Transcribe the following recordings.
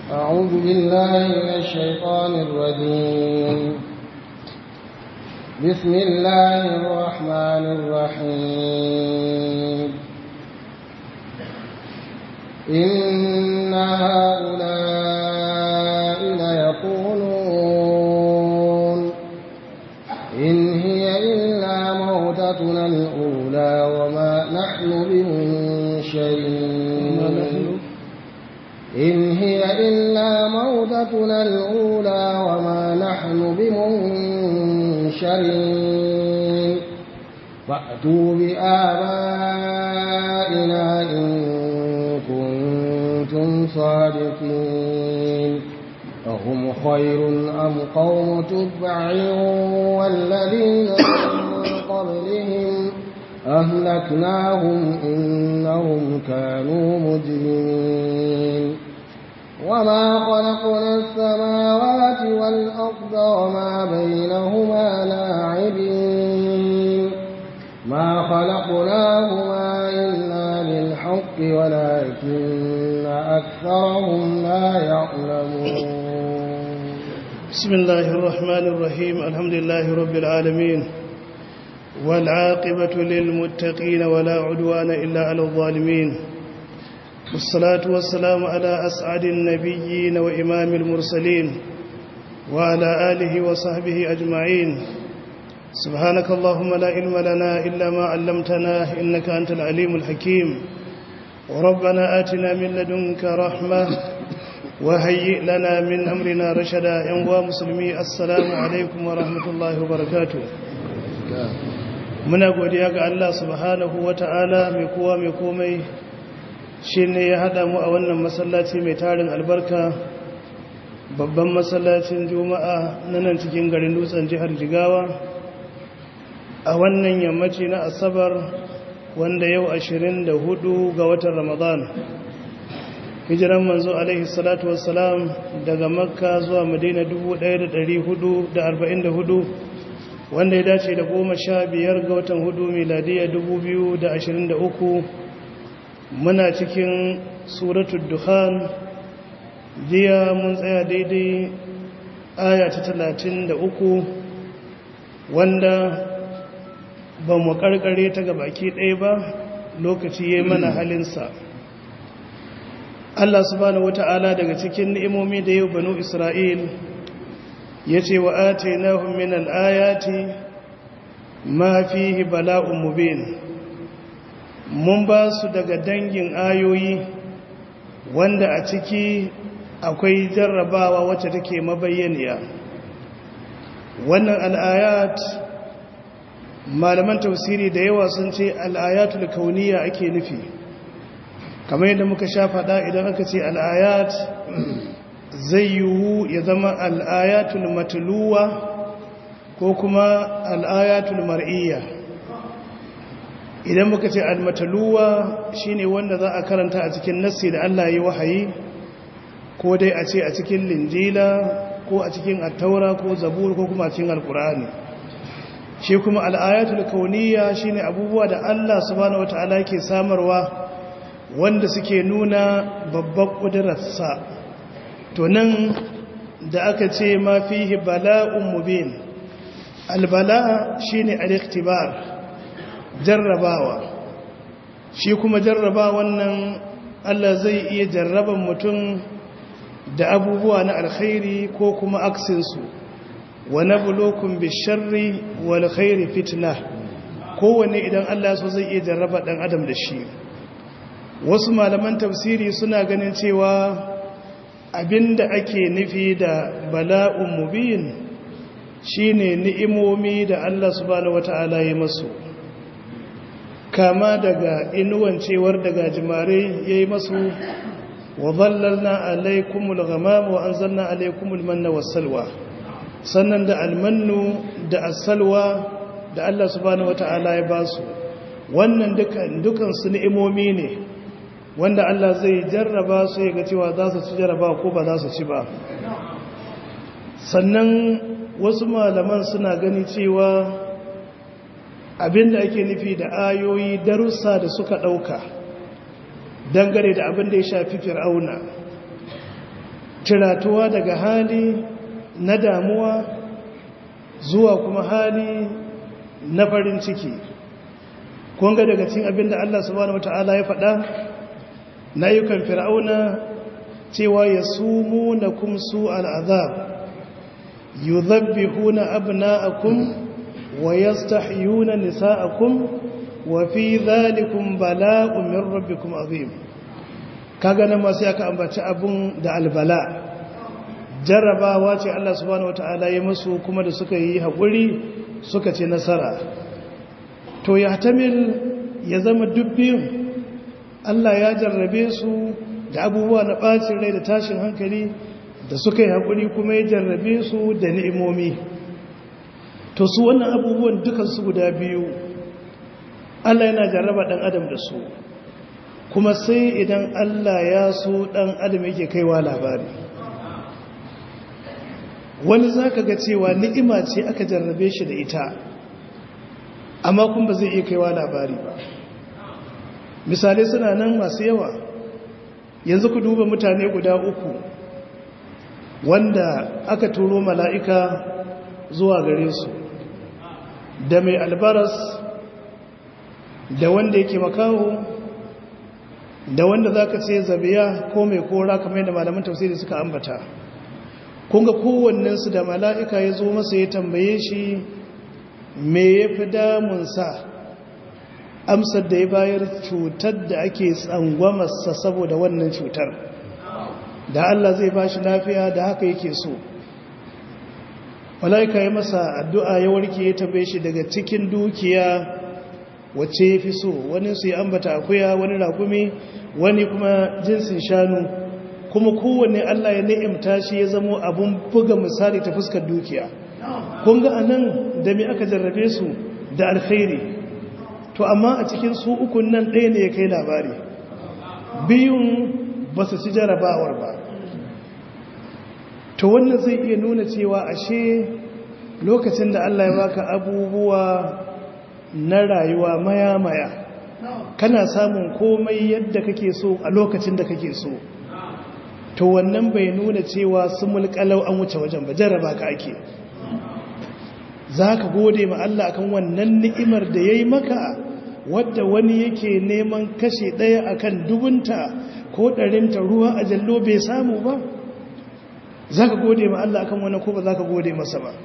أعوذ بالله من الشيطان الرجيم بسم الله الرحمن الرحيم إن هؤلاء ليقولون إن هي إلا موتتنا الأولى وما نحن بمنشرين إن هي إلا موتتنا الأولى وما نحن بمنشرين فأتوا بآبائنا إن كنتم صادقين أهم خير أم قوم تبع والذين من قبلهم أهلكناهم إنهم كانوا مجرمين وما خلقنا السماوات والأرض وما بينهما لاعبين ما خلقناهما إلا بالحق ولكن أكثرهم لا يعلمون بسم الله الرحمن الرحيم الحمد لله رب العالمين والعاقبة للمتقين ولا عدوان إلا على الظالمين والصلاة والسلام على أسعد النبيين وإمام المرسلين وعلى آله وصحبه أجمعين سبحانك اللهم لا علم لنا إلا ما علمتنا إنك أنت العليم الحكيم وربنا آتنا من لدنك رحمة وهيئ لنا من أمرنا رشدا ينوى مسلمي السلام عليكم ورحمة الله وبركاته muna godiya ga Allah subhanahu wata'ala mai kowa mai komai shi ne ya haɗa mu a wannan masallaci mai tarin albarka babban masallacin juma'a na nan cikin garin dutsen jihar jigawa a wannan yammaci na asabar wanda yau 24 ga watan ramadan hijiran manzo alaihi salatu wassalam daga makka zuwa madina 1444 wanda ya dace da goma sha biyar ga watan hudu miladiya 2023 muna cikin suratul duhan jiya mun tsaya daidai aya ta talatin da uku wanda ba mu karkare ta ga baki ɗaya ba lokaci ya mana halinsa Allah subhanahu wata'ala daga cikin ni'imomi da yau banu Isra'il ya ce wa ate na min al'ayati ma fihi bala'un mubin mun ba su daga dangin ayoyi wanda a ciki akwai jarrabawa wacce take mabayyaniya wannan al'ayat malaman tausiri da yawa sun ce al'ayatul kauniya ake nufi kamar yadda muka sha faɗa idan aka ce al'ayat zai yiwu ya zama al'ayatul matuluwa ko kuma al'ayatul mar'iyya idan muka ce al-matuluwa shine wanda za a karanta a cikin nassi da Allah yi wahayi ko dai a ce a cikin linjila ko a cikin attaura ko zabur ko kuma a cikin alkur'ani shi kuma al'ayatul kauniya shine abubuwa da Allah subhanahu wataala ke samarwa wanda suke nuna babban ƙudurarsa to nan da aka ce ma fihi bala'un mubin albala shine al-iktibar jarrabawa shi kuma jarraba wannan Allah zai iya jarraban mutum da abubuwa na alkhairi ko kuma aksinsu wa nabluukum bisharri wal khairi fitna kowanne idan Allah so zai iya jarraba dan adam da shi wasu malaman tafsiri suna ganin cewa abinda ake nufi da bala'un mubin shine ni'imomi da Allah subhanahu wata'ala ya masu kama daga inuwancewar daga jimare yayi masu wa dhallalna alaykumul ghamama wa anzalna alaykumul manna was-salwa sannan da almannu da as-salwa da Allah subhanahu wata'ala ya basu wannan dukan dukan su ni'imomi ne wanda Allah zai jarraba su ya ga cewa za su ci jarraba ko ba za su ci ba sannan wasu malaman suna gani cewa abinda ake nufi da ayoyi darussa da suka ɗauka dangane da abin da ya shafi fir'auna tiratuwa daga hali na damuwa zuwa kuma hali na farin ciki kunga daga cin abinda Allah subhanahu wata'ala ya faɗa na yukan fir'auna cewa ya sumu na kumsu al'azab yuzabbihuna abna'akum wa yastahyuna nisa'akum wa fi dhalikum bala'un min rabbikum azim kaga nan ma sai aka ambaci abun da albala jarrabawa ce Allah subhanahu wataala ya musu kuma da suka yi hakuri suka ce nasara to ya tamil ya zama dubbin Allah ya jarrabe su da abubuwa na bacin rai da tashin hankali da suka yi hakuri kuma ya jarrabe su da ni'imomi to su wannan abubuwan dukansu guda biyu Allah yana jarraba ɗan adam da su kuma sai idan Allah ya so ɗan adam yake kaiwa labari wani za ka ga cewa ni'ima ce aka jarrabe shi da ita amma kun ba zai iya kaiwa labari ba misalai suna nan masu yawa yanzu ku duba mutane guda uku wanda aka turo mala'ika zuwa gare su da mai albaras da wanda yake makaho da wanda za ka ce zabiya ko mai kora kamar yadda malaman tafsiri suka ambata kunga kowannensu da mala'ika ya zo masa ya tambaye shi me ya fi damunsa amsar da ya bayar cutar da ake tsangwamarsa saboda wannan cutar da Allah zai ba shi lafiya da haka yake so mala'ika ya masa addu'a ya warke ya tambaye shi daga cikin dukiya wacce ya fi so wani su yi ambata akuya wani rakumi wani kuma jinsin shanu kuma kowanne Allah ya ni'imta shi ya zamo abun buga misali ta fuskar dukiya kun ga anan da me aka jarrabe su da alkhairi to amma a cikin su ukun nan ɗaya ne ya kai labari biyun ba su ci jarabawar ba to wannan zai iya nuna cewa ashe lokacin da Allah ya baka abubuwa na rayuwa maya-maya kana samun komai yadda kake so a lokacin da kake so to wannan bai nuna cewa su mulkalau an wuce wajen ba jarraba ka ake za ka gode ma Allah akan wannan ni'imar da ya yi maka wadda wani yake neman kashe ɗaya akan dubunta ko ɗarinta ruwa a jallo bai samu ba za ka gode ma Allah akan wannan ko ba za ka gode masa ba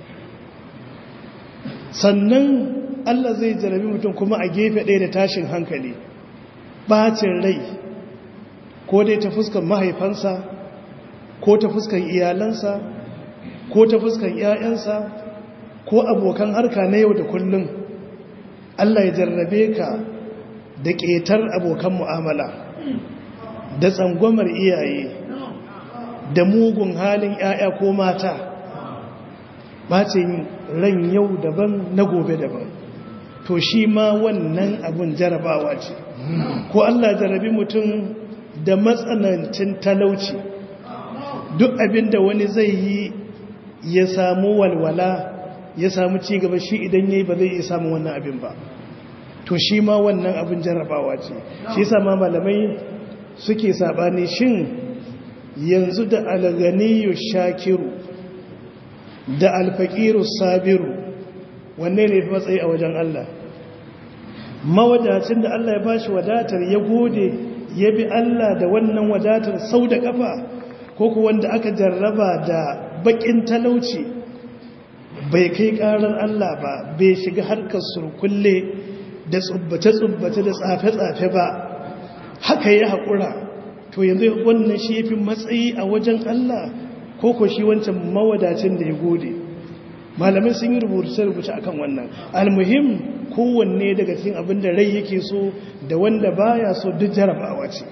sannan Allah zai jarabi mutum kuma a gefe ɗaya da tashin hankali bacin rai ko dai ta fuskan mahaifansa ko ta fuskan iyalansa ko ta fuskan ‘ya'yansa ko abokan harka na yau da kullum Allah ya jarrabe ka da ƙetar abokan mu'amala da tsangwamar iyaye da mugun halin ‘ya'ya ko mata bacin ran yau daban na gobe daban to shi ma wannan abun jarabawa ce ko Allah jarabi mutum da matsanancin talauci duk abin da wani zai yi ya samu walwala ya samu cigaba shi idan yayi ba zai iya samun wannan abin ba to shi ma wannan abin jarabawa ce shi yasa ma malamai suke sabani shin yanzu da alganiyu shakiru da alfaqiru sabiru wanne ne matsayi a wajen Allah mawadacin da Allah ya bashi wadatar ya gode ya bi Allah da wannan wadatar sau da kafa ko ku wanda aka jarraba da bakin talauci bai kai karar Allah ba bai shiga harkar surkulle da tsubbace-tsubbace da tsafe-tsafe ba haka ya haƙura to yanzu wannan shi ya fi matsayi a wajen Allah ko ko shi wancan mawadacin da ya gode malamai sun yi rubuce-rubuce akan wannan almuhim kowanne daga cikin abin da rai yake so da wanda baya so duk jarabawa ce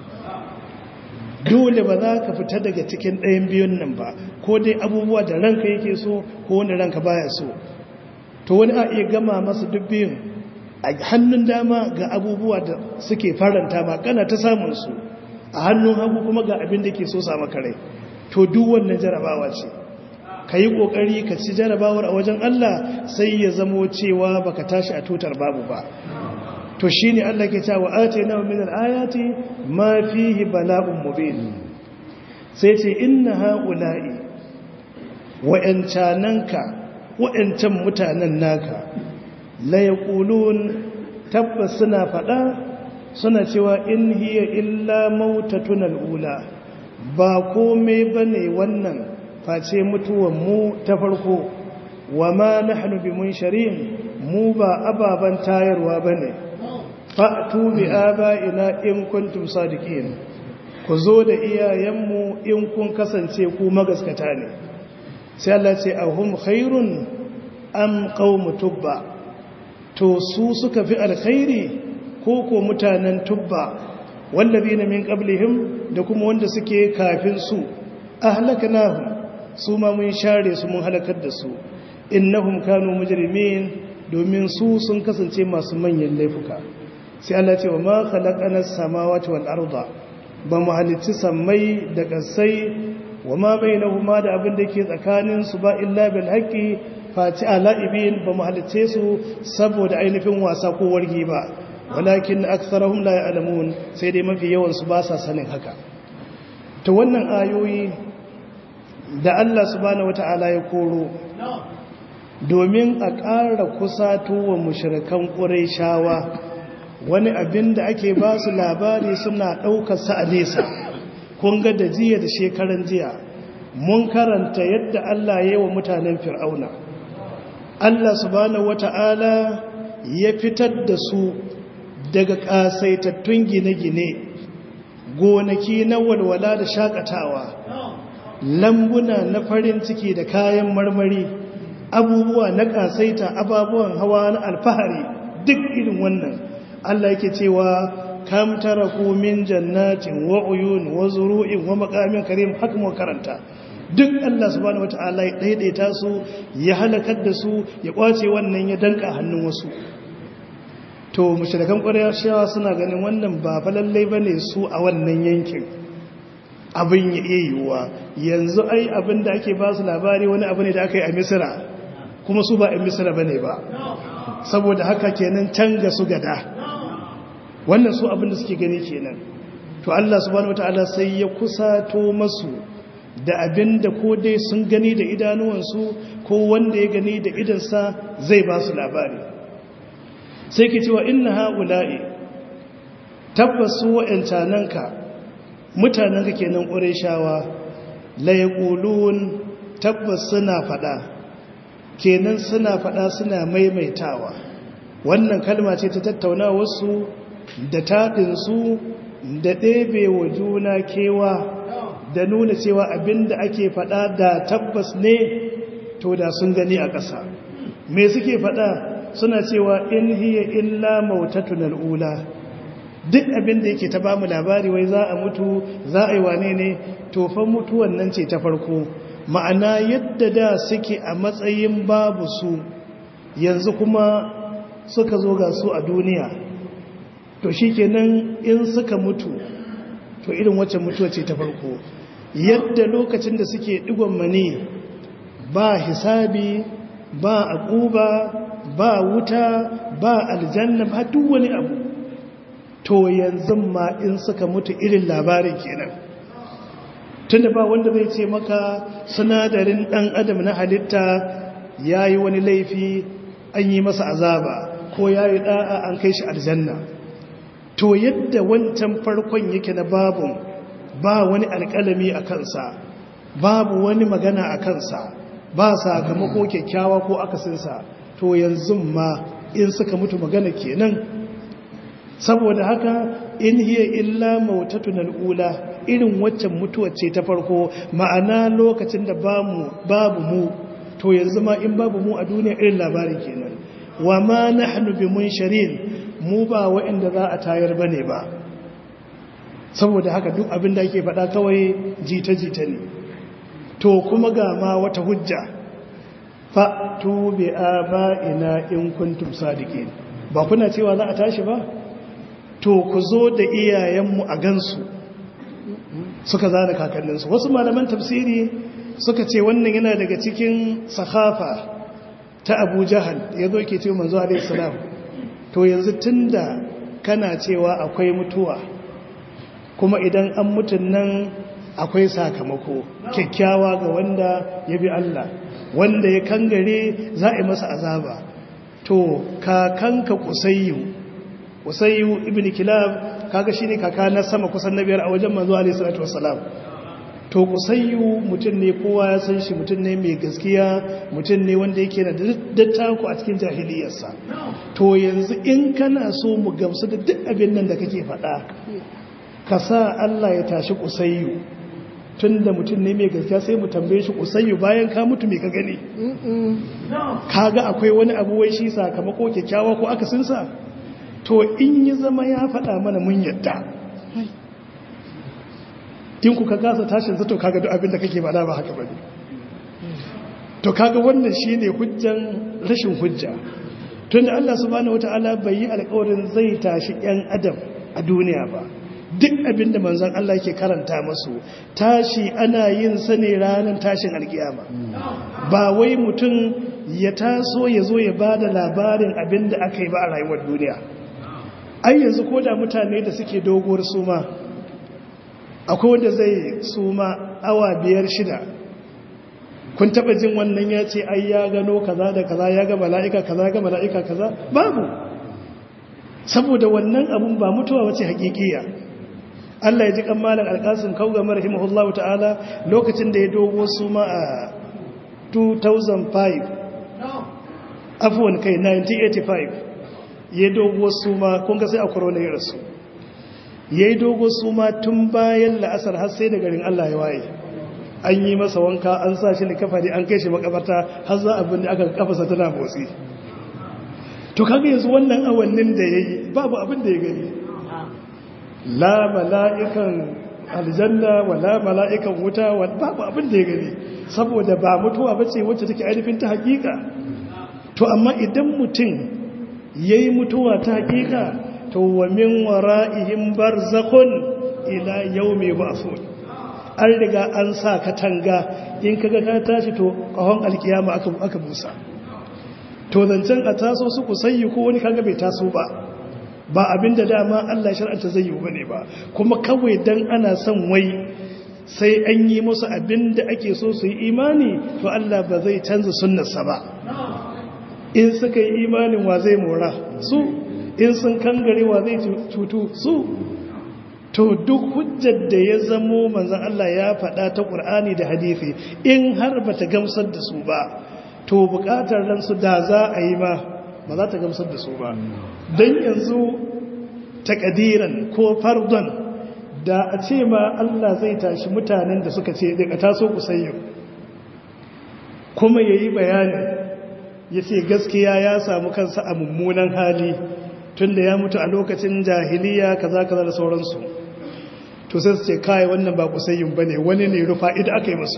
dole ba za ka fita daga cikin ɗayan biyun nan ba ko dai abubuwa da ranka yake so ko wanda ranka baya so to wani a iya gama masa duk biyun a hannun dama ga abubuwa da suke faranta ba kana ta samun su a hannun hagu kuma ga abin da ke so sa maka rai to duk wannan jarabawa ce ka yi ƙoƙari ka ci jarabawar a wajen Allah sai ya zamo cewa baka tashi a tutar babu ba to shi ne Allah ke cewa ate na min ayati ma fihi bala'un mubin sai ce inna ha'ula'i wa'yancananka wa'yancan mutanen naka la yaqulun tabbas suna faɗa suna cewa in hiya illa mautatun al'ula ba komai bane wannan face mutuwan mu ta farko wa ma nahnu bimunsharin mu ba ababan tayarwa bane fa'tu bi aba'ina in kuntum sadiqin ku zo da iyayenmu in kun kasance ku magaskata ne sai Allah ce ahum khairun am qaumu tubba to su suka fi alkhairi ko ko mutanen tubba wallazina min qablihim da kuma wanda suke kafin su ahlaknahum su ma mun share su mun halakar da su innahum kanu mujrimin domin su sun kasance masu manyan laifuka sai Allah ce wa ma khalaqana as-samawati wal arda ba mu halicci sammai da kasai wa ma bainahuma da abin da ke tsakanin su ba illa bil haqqi fati ala'ibin ba mu halicce su saboda ainihin wasa ko wargi ba walakin aktharuhum la ya'lamun sai dai mafi yawan su ba sa sanin haka to wannan ayoyi da Allah subhanahu wata'ala ya koro domin a ƙara kusato wa mushrikan ƙurayshawa wani abin da ake ba su labari suna ɗaukar sa a nesa kun ga da jiya da shekaran jiya mun karanta yadda Allah ya yi wa mutanen fir'auna Allah subhanahu wata'ala ya fitar da su daga ƙasaitattun gine-gine gonaki na walwala da shakatawa lambuna na farin ciki da kayan marmari abubuwa na ƙasaita ababuwan hawa na alfahari duk irin wannan Allah yake cewa kam taraku min jannatin wa uyun wa zuru'in wa maqamin karim haka mu karanta duk Allah subhanahu wataala ya daidaita su ya halakar da su ya kwace wannan ya danka hannun wasu to mushrikan qurayshawa suna ganin wannan ba fa lalle bane su a wannan yankin abin ya iya yiwuwa yanzu ai abin da ake ba su labari wani abu ne da aka yi a misira kuma su ba a misira bane ba saboda haka kenan canga su gada wannan su abin da suke gani kenan to Allah subhanahu wataala sai ya kusato masu da abin da ko dai sun gani da idanuwansu ko wanda ya gani da idansa zai ba su labari sai ke cewa inna ha'ula'i tabbasu wa'yancananka mutanenka kenan ƙureshawa la yaqulun tabbas suna faɗa kenan suna faɗa suna maimaitawa wannan kalma ce ta tattauna wasu da taɗinsu da ɗebe wa juna kewa da nuna cewa abinda ake faɗa da tabbas ne to da sun gani a ƙasa me suke faɗa suna cewa in hiya illa mautatun al'ula duk abinda yake ta bamu labari wai za a mutu za a yi wane ne tofan mutuwan nan ce ta farko ma'ana yadda da suke a matsayin babu su yanzu kuma suka zo ga su a duniya to shi kenan in suka mutu to irin wacce mutuwa ce ta farko yadda lokacin da suke digon mani ba hisabi ba akuba ba wuta ba aljanna ba duk wani abu to yanzu ma in suka mutu irin labarin kenan tunda ba wanda zai ce maka sinadarin dan adam na halitta yayi wani laifi an yi masa azaba ko yayi da'a an kai shi aljanna to yadda wancan farkon yake na babu ba wani alƙalami a kansa babu wani magana a kansa ba sakamako kyakkyawa ko akasinsa to yanzu ma in suka mutu magana kenan saboda haka in hiya illa mautatun al'ula irin waccan mutuwar ce ta farko ma'ana lokacin da babu mu to yanzu ma in babu mu a duniya irin labarin kenan wa ma nahnu bi munsharin mu ba waɗanda za a tayar bane ba saboda haka duk abin da ake faɗa kawai jita-jita ne to kuma ga ma wata hujja fa'tu bi aba'ina in kuntum sadiqin ba kuna cewa za a tashi ba to ku zo da iyayenmu a gansu suka zana kakanninsu wasu malaman tafsiri suka ce wannan yana daga cikin sahafa ta abu jahal ya zo ke ce manzo alaihi salam to yanzu tunda kana cewa akwai mutuwa kuma idan an mutun nan akwai sakamako kyakkyawa ga wanda ya bi Allah wanda ya kangare za a yi masa azaba to kakanka kusayyu kusayyu ibn kilab kaga shine kaka na sama kusan na biyar a wajen manzo alaihi salatu wassalam to kusayyu mutum ne kowa ya san shi mutum ne mai gaskiya mutum ne wanda yake da dattako a cikin jahiliyarsa to yanzu in kana so mu gamsu da duk abin nan da kake faɗa ka sa Allah ya tashi kusayyu tun da mutum ne mai gaskiya sai mu tambaye shi kusayyu bayan ka mutu mai ka gani kaga akwai wani abu wai shi sakamako kyakkyawa ko akasinsa to in yi zama ya faɗa mana mun yadda in ku ka gasa tashin zato kaga duk abin da kake faɗa ba haka bane to kaga wannan shine hujjan rashin hujja tunda Allah subhanahu wataala bai yi alƙawarin zai tashi ƴan adam a duniya ba duk abin da manzon Allah yake karanta masu tashi ana yin sa ne ranar tashin alkiyama ba wai mutum ya taso ya zo ya bada labarin abin da aka yi ba a rayuwar duniya ai yanzu ko da mutane da suke doguwar suma akwai wanda zai suma awa biyar shida kun taba jin wannan ya ce ai ya gano kaza da kaza ya ga mala'ika kaza ga mala'ika kaza babu saboda wannan abun ba mutuwa wace hakikiya Allah ya ji kan malam alƙasim kauga marhimahullahu ta'ala lokacin da ya dogo suma a 2005 afwan kai 1985 ya dogo suma kun ga sai a corona ya rasu ya yi dogo suma tun bayan la'asar har sai da garin Allah ya waye an yi masa wanka an sa shi likafari an kai shi makabarta har za abin da aka kafasa tana motsi to kaga yanzu wannan awannin da ya yi babu abin da ya gani la mala'ikan aljanna wa la mala'ikan wuta wa babu abin da ya gani saboda ba mutuwa bace wacce take ainihin ta hakika to amma idan mutum yayi mutuwa ta hakika to wa min wara'ihim barzakhun ila yawmi ba'thun an riga an sa katanga in kaga ka tashi to kahon alkiyama aka aka busa to zancen a taso su ku sayyi ko wani kaga bai taso ba ba abinda dama Allah shar'anta zai yi bane ba kuma kawai dan ana son wai sai an yi musu abinda ake so su yi imani to Allah ba zai canza sunnarsa ba in suka yi imanin wa zai mora su in sun kangare wa zai cutu su to duk hujjar da ya zamo manzan Allah ya faɗa ta ƙur'ani da hadithi in har ba ta gamsar da su ba to buƙatar ransu da za a yi ma ba za ta gamsar da su ba don yanzu takadiran ko fardon da a ce ma Allah zai tashi mutanen da suka ce daga taso kusayyo kuma ya yi bayani ya ce gaskiya ya samu kansa a mummunan hali tun da ya mutu a lokacin jahiliya kaza kaza da sauransu to sai su ce kai wannan ba kusayyin bane wani ne rufa idan aka yi musu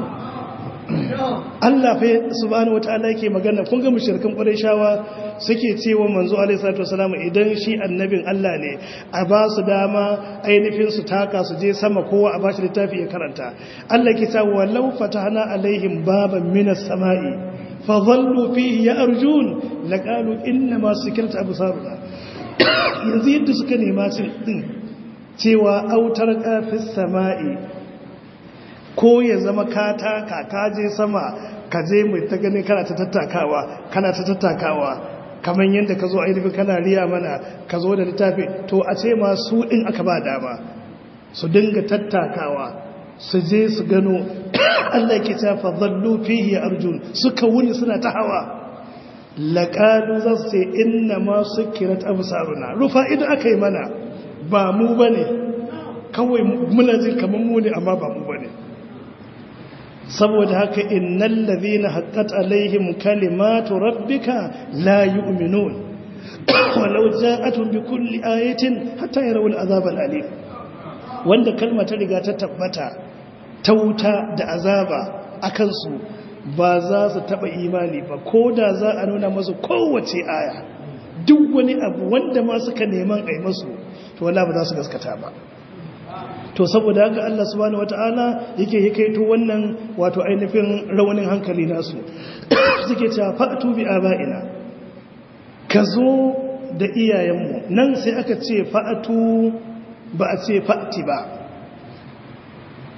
Allah fa subhanahu wataala yake magana kun ga mushrikan Qurayshawa suke cewa manzo alaihi salatu wasalam idan shi annabin Allah ne a ba su dama ainihin su taka su je sama kowa a bashi littafi ya karanta Allah ke ta walau fatahna alaihim baban minas sama'i fa dhallu fihi yarjun laqalu inna ma sikirta absaruna yanzu yadda suka nema cin din cewa autar kafis sama'i ko ya zama kata kakaje sama ka je mai ta ganin kana ta tattakawa kana ta tattakawa kamar yadda ka zo ainihin kana riya mana ka zo da littafi to a ce ma su ɗin aka ba dama su dinga tattakawa su je su gano Allah ke ta fadallu fihi ya arjun suka wuni suna ta hawa laƙalu za su ce inna ma su kirat abu saruna rufa idan aka yi mana ba mu ba ne kawai muna jin kamar mu ne amma ba mu ba ne saboda haka innan ladhina haqqat alaihim kalimatu rabbika la yu'minun walau ja'atuhum bikulli ayatin hatta yarawul azab alim wanda kalma ta riga ta tabbata ta wuta da azaba akan su ba za su taba imani ba ko da za a nuna masu kowace aya duk wani abu wanda ma suka neman ai masu to wala ba za su gaskata ba to saboda haka Allah subhanahu wataala yake yakaito wannan wato ainihin rawanin hankali nasu suke cewa fa'tu bi aba'ina kazo da iyayenmu nan sai aka ce fa'tu ba a ce fa'ti ba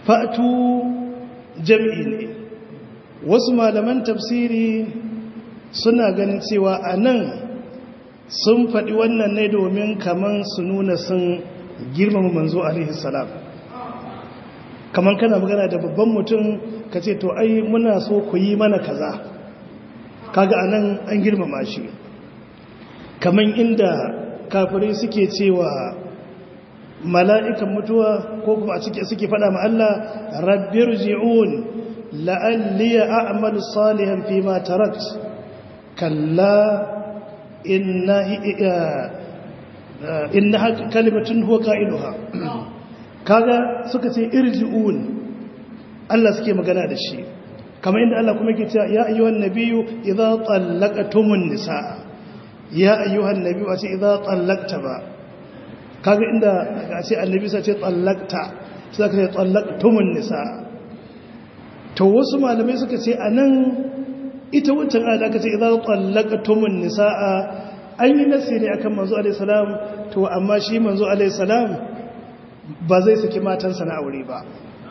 fa'atu jam'i ne wasu malaman tafsiri suna ganin cewa a nan sun faɗi wannan ne domin kaman su nuna sun girmama manzo alaihi salam kaman kana magana da babban mutum ka ce to ai muna so ku yi mana kaza kaga anan an girmama shi kaman inda kafirai suke cewa mala'ikan mutuwa ko kuma a cike suke fada ma Allah rabbir ji'un la'alliya a'malu salihan fi ma tarakt kalla inna inna kalimatun huwa qailuha kaga suka ce irji'un Allah suke magana da shi kamar inda Allah kuma yake cewa ya ayyuhan nabiyyu idza tallaqtumun nisaa ya ayyuhan nabiyyu wace idza tallaqta ba kaga inda a ce annabi sai ce tallaqta sai ka ce tallaqtumun nisaa to wasu malamai suka ce anan ita wancan ayat aka ce idza tallaqtumun nisaa an yi nasiri akan manzo alaihi salam to amma shi manzo alaihi salam ba zai saki matansa na aure ba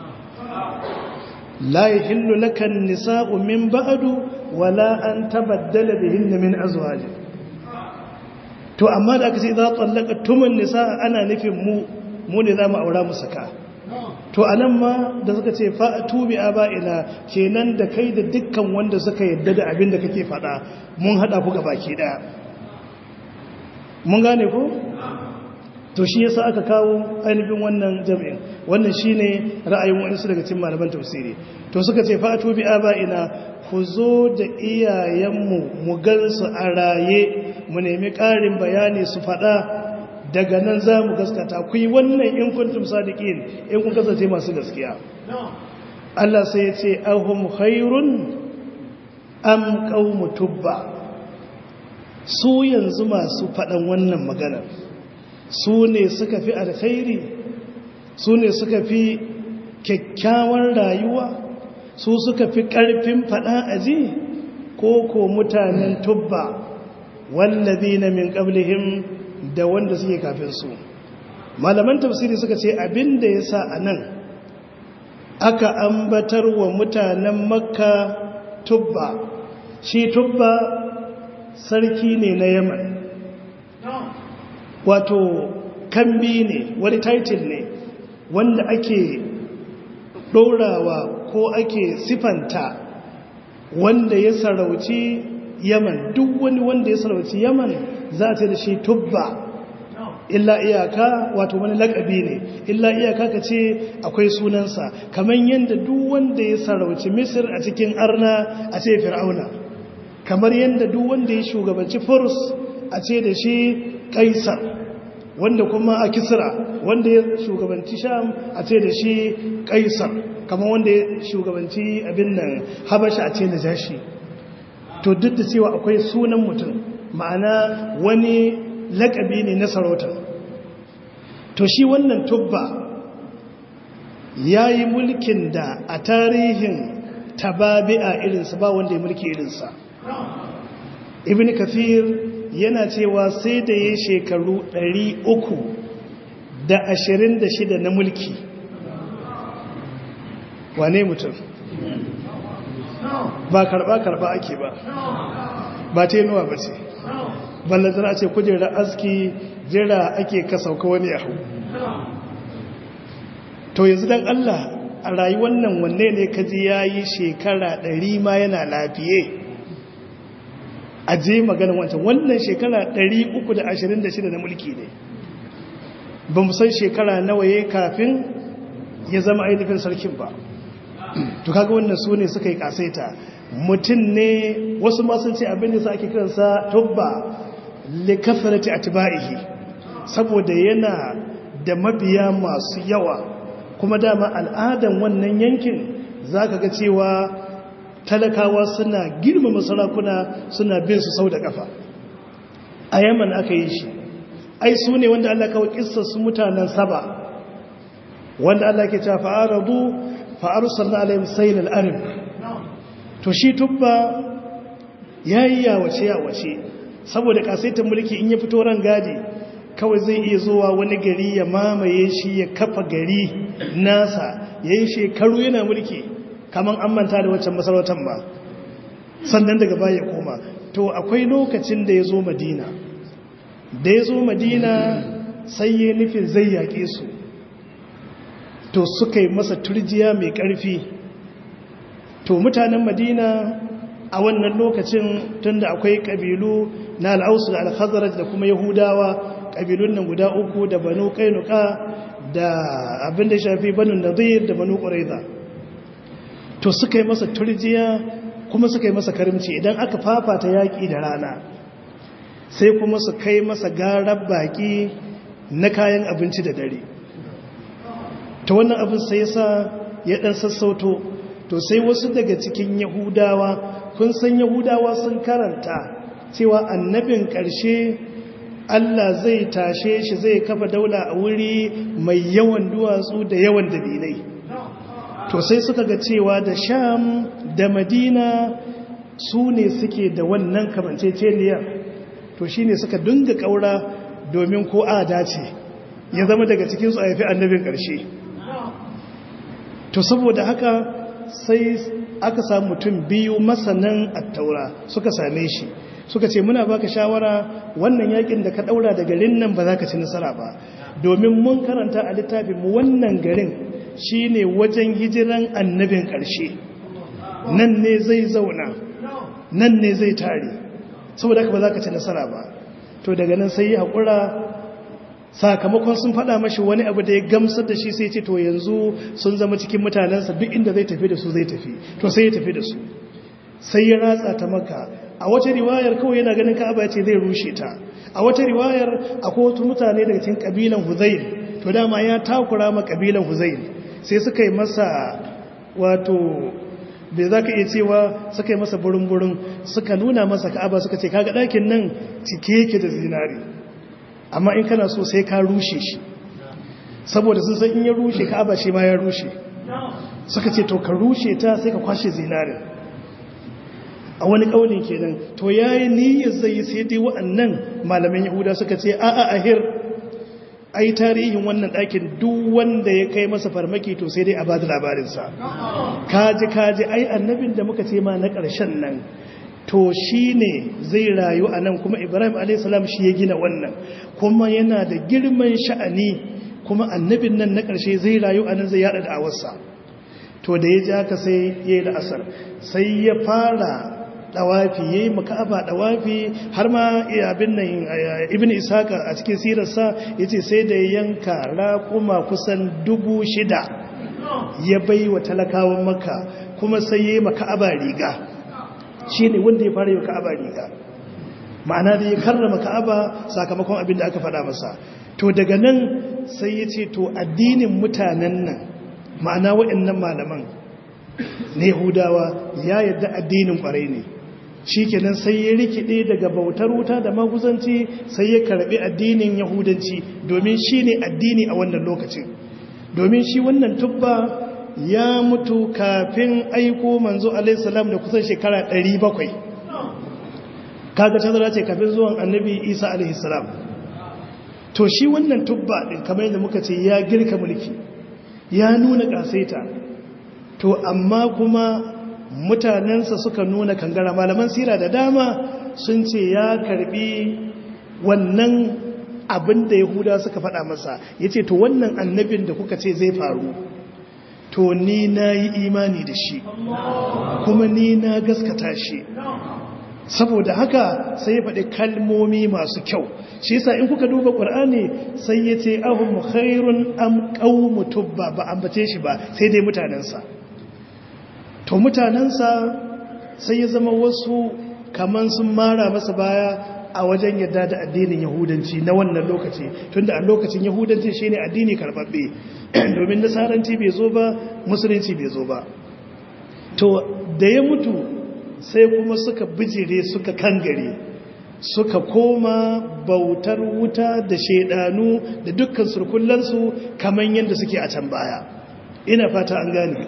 la yahillu laka an-nisa'u min ba'du wala an tabaddala bihinna min azwajin to amma da aka ce za tsallaka tumun nisa ana nufin mu mu ne za mu aura mu saka to anan ma da suka ce fa'atu bi aba'ina kenan da kai da dukkan wanda suka yadda da abin da kake faɗa mun hada ku baki daya mun gane ko to shi yasa aka kawo ainihin wannan jami'in wannan shine ra'ayin wani daga cikin malaman tafsiri to suka ce fa'atu bi aba'ina ku zo da iyayenmu mu gansu a raye mu nemi ƙarin bayani su faɗa daga nan za mu gaskata ku yi wannan in kuntum sadiqin in kun kasance masu gaskiya Allah sai ya ce ahum khairun am qaumu tubba su yanzu masu faɗan wannan maganar su ne suka fi alkhairi su ne suka fi kyakkyawar rayuwa su suka fi ƙarfin faɗa aji ko ko mutanen tubba wallazi na min ƙablihim da wanda suke kafin su malaman tafsiri suka ce abin da ya sa a nan aka ambatar wa mutanen makka tubba shi tubba sarki ne na yaman wato kambi ne wani title ne wanda ake ɗorawa ko ake sifanta wanda ya sarauci yaman duk wani wanda ya sarauci yaman za ta da shi tubba illa iyaka wato wani lakabi ne illa iyaka ka ce akwai sunansa kamar yadda duk wanda ya sarauci misir a cikin arna a ce fir'auna kamar yadda duk wanda ya shugabanci furs a ce da shi kaisar wanda kuma a kisra wanda ya shugabanci sham a ce da shi kaisar kamar wanda ya shugabanci abin nan habasha a ce da jashi to duk da cewa akwai sunan mutum ma'ana wani lakabi ne na sarauta to shi wannan tubba ya yi mulkin da a tarihin tababi'a irinsa ba wanda ya mulki irinsa ibn kathir yana cewa sai da ya shekaru 326 na mulki wane mutum ba karba-karba ake ba ba tenuwa ba ce ballantana ce kujerar aski jira ake kasauka wani yahu to yanzu don allah a rayuwar nan wanne ne kaji ya yi shekara 100 ma yana lafiye a je maganin wancan wannan shekara 326 na mulki ne ba mu san shekara nawa ya kafin ya zama ainihin sarkin ba to kaga wannan su ne suka yi kasaita mutum ne wasu masu ce abin da sa ake kiransa tubba likasarati atba'ihi saboda yana da mabiya masu yawa kuma dama al'adan wannan yankin zaka ga cewa talakawa suna girmama sarakuna suna bin su sau da kafa a yaman aka yi shi ai su ne wanda Allah kawai kissa su mutanen saba wanda Allah ke cewa fa'aradu fa'arsalna alaihim sayl al-arim to shi tubba yayi yawace yawace saboda kasaitar mulki in ya fito ran gadi kawai zai iya zuwa wani gari ya mamaye shi ya kafa gari nasa ya yi shekaru yana mulki kamar an manta da waccan masarautar ba sannan daga baya koma to akwai lokacin da ya zo madina da ya zo madina sai ya nufin zai yaƙe su to suka yi masa turjiya mai ƙarfi to mutanen madina a wannan lokacin tunda akwai ƙabilu na al'ausu da alhazaraj da kuma yahudawa ƙabilun nan guda uku da banu kainuka da abin da shafi banu nadir da banu ƙuraiza to suka yi masa turjiya kuma suka yi masa karimci idan aka fafata yaƙi da rana sai kuma su kai masa garar baƙi na kayan abinci da dare ta wannan abin sai sa ya ɗan sassauto to sai wasu daga cikin yahudawa kun san yahudawa sun karanta cewa annabin ƙarshe Allah zai tashe shi zai kafa daula a wuri mai yawan duwatsu da yawan dabilai to sai suka ga cewa da sham da madina su ne suke da wannan kamanceceniyar to shi ne suka dinga ƙaura domin ko a dace ya zama daga cikinsu a yafi annabin ƙarshe to saboda haka sai aka samu mutum biyu masanan attaura suka same shi suka ce muna baka shawara wannan yakin da ka daura da garin nan ba za ka ci nasara ba domin mun karanta a littafin mu wannan garin shine wajen hijiran annabin ƙarshe nan ne zai zauna nan ne zai tare saboda haka ba za ka ci nasara ba to daga nan sai ya haƙura sakamakon sun faɗa mashi wani abu da ya gamsar da shi sai ce to yanzu sun zama cikin mutanensa duk inda zai tafi da su zai tafi to sai ya tafi da su sai ya ratsa ta maka a wata riwayar kawai yana ganin ka'aba ya ce zai rushe ta a wata riwayar akwai wasu mutane daga cikin kabilan huzail to dama ya takura ma kabilan huzail sai suka yi masa wato bai za ka iya cewa suka yi masa burin-burin suka nuna masa ka'aba suka ce kaga ɗakin nan cike yake da zinari amma in kana so sai ka rushe shi saboda sun san in ya rushe ka'aba shi ma ya rushe suka ce to ka rushe ta sai ka kwashe zinari a wani ƙaunin kenan to yayi niyyar zai sai dai wa'annan malaman yahuda suka ce a'a ahir ai tarihin wannan ɗakin duk wanda ya kai masa farmaki to sai dai a ba da labarinsa kaji kaji ai annabin da muka ce ma na ƙarshen nan to shi ne zai rayu a nan kuma ibrahim a.s. shi ya gina wannan kuma yana da girman sha'ani kuma annabin nan na ƙarshe zai rayu a nan zai yada da awarsa to da ya ji haka sai ya yi la'asar sai ya fara dawafi ya yi maka'aba dawafi har ma abin nan ibn isaka a cikin sirarsa ya ce sai da ya yanka raƙuma kusan dubu shida ya bai wa talakawan maka kuma sai ya yi maka'aba riga shi ne wanda ya fara yi wa ka'aba riga ma'ana da ya karrama ka'aba sakamakon abin da aka faɗa masa to daga nan sai ya ce to addinin mutanen nan ma'ana waɗannan malaman na yahudawa ya yadda addinin ƙwarai ne shi kenan sai ya rikide daga bautar wuta da maguzanci sai ya karɓi addinin yahudanci domin shi ne addini a wannan lokacin domin shi wannan tubba ya mutu kafin aiko manzo alaihissalam da kusan shekara 700 kaga tazara ce kafin zuwan annabi isa alaihissalam to shi wannan tubba din kamar yadda muka ce ya girka mulki ya nuna kasaita to amma kuma mutanensa suka nuna kangara malaman sira da dama sun ce ya karbi wannan abin da yahuda suka faɗa masa ya ce to wannan annabin da kuka ce zai faru to ni na yi imani da shi kuma ni na gaskata shi saboda haka sai ya faɗi kalmomi masu kyau shi yasa in kuka duba ƙur'ani sai ya ce ahun khairun am qaumu tubba ba ambace shi ba sai dai mutanensa to mutanensa sai ya zama wasu kaman sun mara masa baya a wajen yadda da addinin yahudanci na wannan lokaci tunda a lokacin yahudanci shine addini karbabbe domin nasaranci bai zo ba musulunci bai zo ba to da ya mutu sai kuma suka bijire suka kangare suka koma bautar wuta da shaidanu da dukkan surkullansu kamar yadda suke a can baya ina fata an gane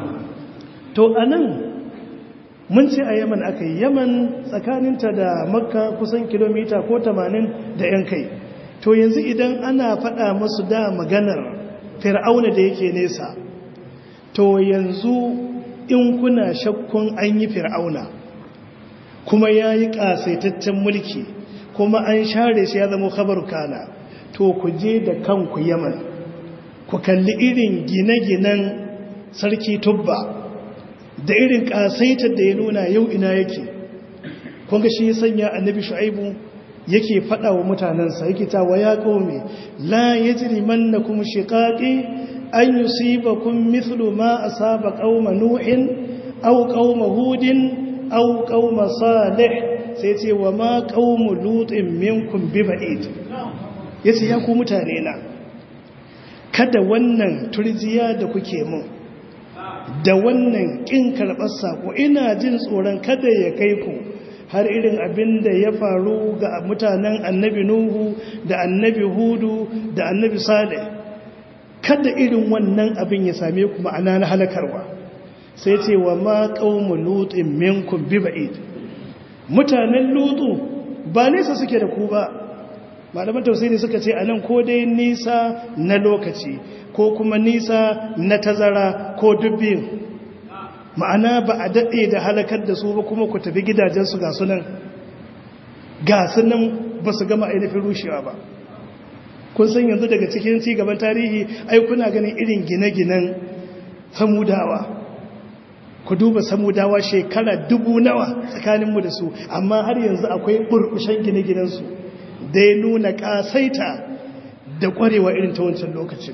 to anan mun ce a yaman aka yi yaman tsakaninta da makka kusan kilomita ko 80 da yan kai to yanzu idan ana faɗa musu da maganar fir'auna da yake nesa to yanzu in kuna shakkun an yi fir'auna kuma ya yi ƙasaitaccen mulki kuma an share shi ya zama kabar kana to ku je da kanku yaman ku kalli irin gine-ginen sarki tubba da irin ƙasaitar da ya nuna yau ina yake kunga shi ya sanya annabi shu'aibu yake faɗa wa mutanensa yake ta wa ya ƙome la ya jiri manna kuma shiƙaƙi an yi siba kun mithlu ma a saba ƙauma nuhin au ƙauma hudin au ƙauma salih sai ce wa ma ƙaumu lutin minkun bi ba'id ya ce ya ku mutane na kada wannan turjiya da kuke mun da wannan ƙin karɓar saƙo ina jin tsoron kada ya kai ku har irin abin da ya faru ga mutanen annabi nuhu da annabi hudu da annabi saleh kada irin wannan abin ya same ku ma'ana na halakarwa sai ce wa ma qaumu lutin minkum bi ba'id mutanen lutu ba nesa suke da ku ba malaman tausayi suka ce anan ko dai nisa na lokaci ko kuma nisa na tazara ko dubbin ma'ana ba a daɗe da halakar da su ba kuma ku tafi gidajensu ga sunan ga sunan ba su gama ainihin rushewa ba kun san yanzu daga cikin cigaban tarihi ai kuna ganin irin gine-ginen samudawa ku duba samudawa shekara dubu nawa tsakaninmu da su amma har yanzu akwai burbushen gine-ginensu da ya nuna ƙasaita da ƙwarewa irin ta wancan lokacin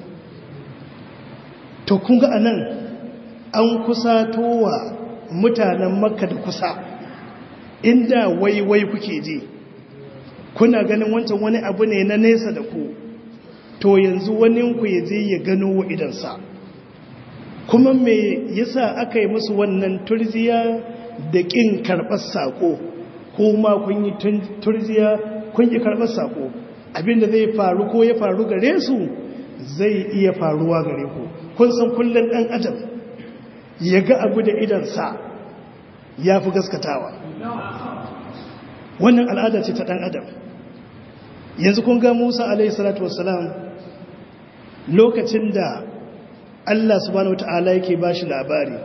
to kun ga anan an kusa towa mutanen makka da kusa inda waiwai kuke ji kuna ganin wancan wani abu ne na nesa da ku to yanzu waninku ya je ya gano wa idansa kuma me yasa aka yi musu wannan turziya da ƙin karɓar saƙo kuma kun yi turziya kun yi karɓar saƙo abinda zai faru ko ya faru gare su zai iya faruwa gare ku kun san kullum ɗan adam ya ga abu da idansa ya fi gaskatawa wannan al'ada ce ta ɗan adam yanzu kun ga musa alaihissalatu wassalam lokacin da allah subhanahu wa ta'ala yake ba shi labari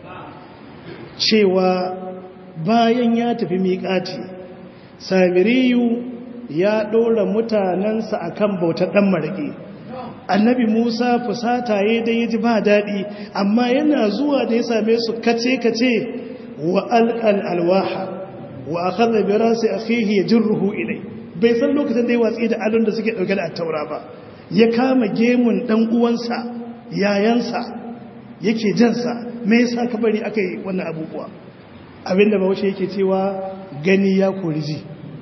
cewa bayan ya tafi miƙati samiriyu ya ɗora mutanensa a kan bautar ɗan maraƙi annabi musa fusata ya dai ya ji ba daɗi amma yana zuwa da ya same su kace-kace wa alƙal alwaha wa a kan zabira sai a ya jirruhu ilai bai san lokacin da ya watsi da alun da suke ɗauke da attaura ba ya kama gemun ɗan uwansa yayansa yake jansa me yasa ka bari aka yi wannan abubuwa abinda ba wace yake cewa gani ya kori ji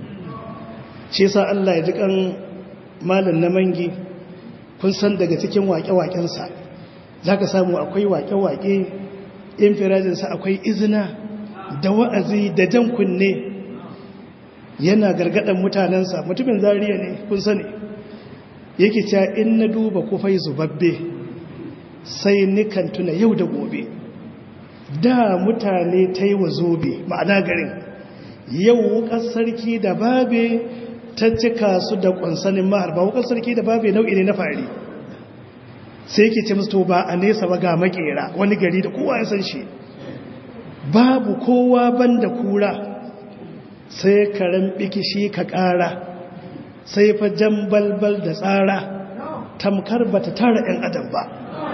shi yasa Allah ya ji kan malam na mangi kun san daga cikin waƙe-waƙensa za ka samu akwai waƙe-waƙe infirajinsa akwai izina da wa'azi da jan kunne yana gargadan mutanensa mutumin zariya ne kun sani yake cewa in na duba kufai zubabbe sai nikan tuna yau da gobe da mutane ta yi wa zobe ma'ana garin yau wukar sarki da babe ta cika su da kwansanin mahar ba wukar sarki da babe nau'i ne na fari sai yake ce musu ba a nesa ba ga makera wani gari da kowa ya san shi babu kowa banda kura sai karen bikishi ka ƙara sai fa jan balbal da tsara tamkar ba ta tara 'yan adam ba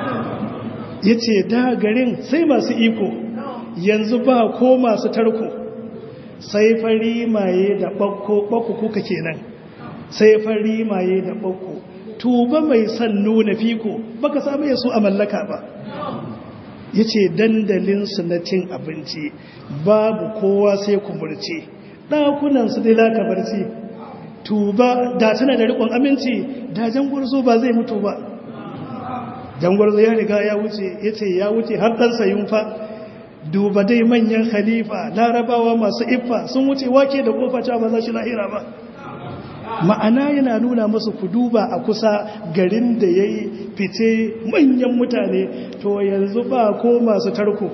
ya ce da garin sai masu iko yanzu ba ko masu tarko sai fari maye da ɓakko ɓakko kuka kenan sai fari maye da ɓakko tuba mai son nuna fiko baka samu yasu a mallaka ba ya ce dandalinsu na cin abinci babu kowa sai kumurce ɗakunansu dai laka barci tuba da tana da rikon aminci da jangwarzo ba zai mutu ba jangwarzo ya riga ya wuce ya ce ya wuce har ɗansa yunfa duba dai manyan khalifa larabawa masu iffa sun wuce wake da kofa cewa ba za shi lahira ba ma'ana yana nuna masu ku duba a kusa garin da ya yi fice manyan mutane to yanzu ba ko masu tarko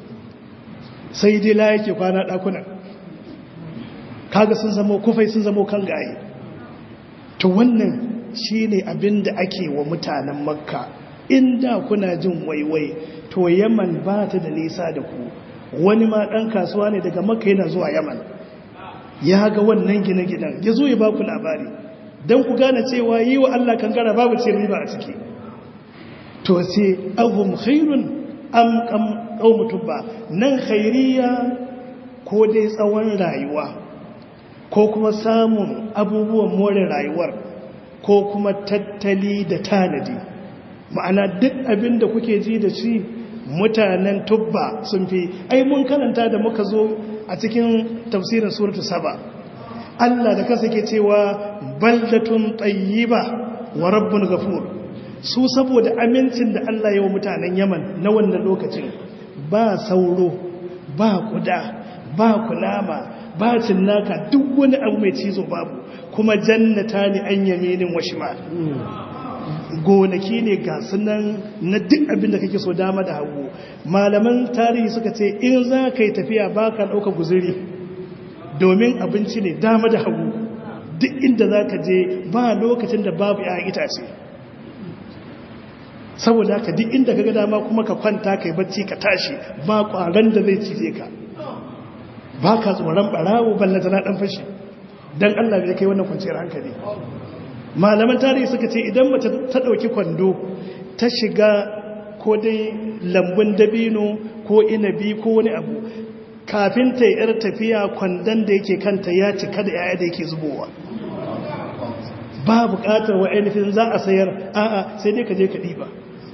sai dai la yake kwana ɗakunan kaga sun zama kufai sun zama kan gaye to wannan shine abin da ake wa mutanen makka inda kuna jin waiwai to yaman ba ta da nisa da ku wani ma ɗan kasuwa ne daga makka yana zuwa yaman ya ga wannan gine-ginen ya zo ya ba ku labari don ku gane cewa yi wa Allah kankara babu ce riba a ciki to sai ahum khairun am kam qaumutu ba nan khairiya ko dai tsawon rayuwa ko kuma samun abubuwan more rayuwar ko kuma tattali da tanadi ma'ana duk abin da kuke ji da shi mutanen tubba sun fi ai mun karanta da muka zo a cikin tafsirin suratu saba Allah da kansa ke cewa baldatun tayyiba wa rabbun ghafur su saboda amincin da Allah ya wa mutanen Yaman na wannan lokacin ba sauro ba kuda ba kunama ba cinnaka duk wani abu mai cizo babu kuma jannata ne an yaminin wa shimal gonaki ne ga sunan na duk abin da kake so dama da hagu malaman tarihi suka ce in za ka yi tafiya ba ka ɗauka guziri domin abinci ne dama da hagu duk inda za ka je ba lokacin da babu ya itace saboda haka duk inda ka ga dama kuma ka kwanta ka yi bacci ka tashi ba ƙwaron da zai cize ka ba ka tsoron ɓarawo ballanta na ɗan fashi don allah bai kai wannan kwanciyar hankali malaman tarihi suka ce idan mace ta ɗauki kwando ta shiga ko dai lambun dabino ko inabi ko wani abu kafin ta yar tafiya kwandon da yake kanta ya cika da yaya da yake zubowa ba buƙatar wa ainihin za a sayar a'a sai dai ka je ka ɗiba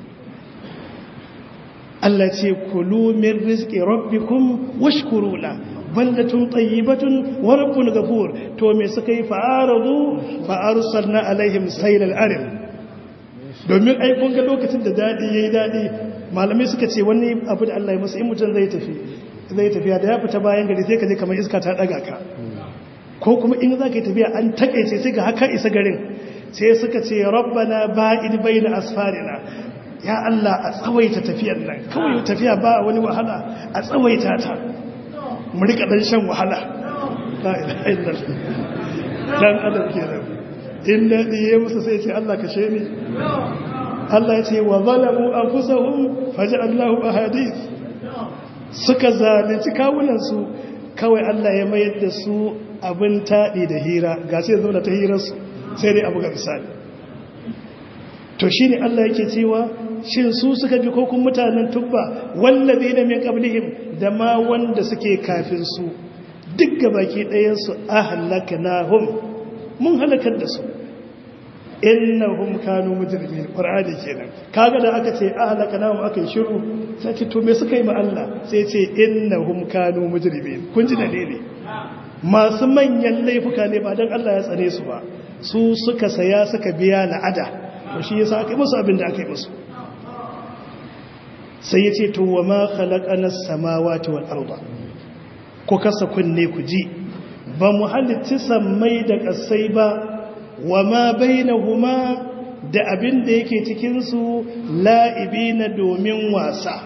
Allah ce kulu min rizqi rabbikum washkuru la baldatun tayyibatun wa rabbun ghafur to me suka yi fa'aradu fa arsalna alaihim saylal arim domin ai kun ga lokacin da dadi yayi dadi malamai suka ce wani abu da Allah ya musu in mutum zai tafi zai tafiya da ya fita bayan gari sai ka je kamar iska ta daga ka ko kuma in za ka yi tafiya an takaice sai ga haka isa garin sai suka ce rabbana ba'id baina asfarina ya Allah a tsawaita tafiyar nan kawai tafiya ba wani wahala a tsawaita ta mu rika dan shan wahala la ilaha illallah dan adam kenan in dadi ya musu sai ce Allah kashe ni Allah ya ce wa zalamu anfusahum faj'alnahu ahadith suka zalunci kawunan su kawai Allah ya mayar da su abin tadi da hira ga sai zo da ta hirar su sai dai abu ga misali to shine Allah yake cewa shin su suka bi kokun mutanen tubba wallazi da min qablihim da ma wanda suke kafin su duk gabaki ɗayan su ahlaknahum mun halakar da su innahum kanu mujrimin qur'ani kenan kaga da aka ce ahlaknahum aka yi shiru sai ce to me suka yi ma Allah sai ce innahum kanu mujrimin kun ji dalili masu manyan laifuka ne ba dan Allah ya tsare su ba su suka saya suka biya la'ada to shi yasa aka yi musu abin da aka yi musu sai ya ce to wa ma khalaqana samawati wal arda ko kasa kunne ku ji ba mu halitta sammai da kasai ba wa ma bainahuma da abin da yake cikin su la'ibina domin wasa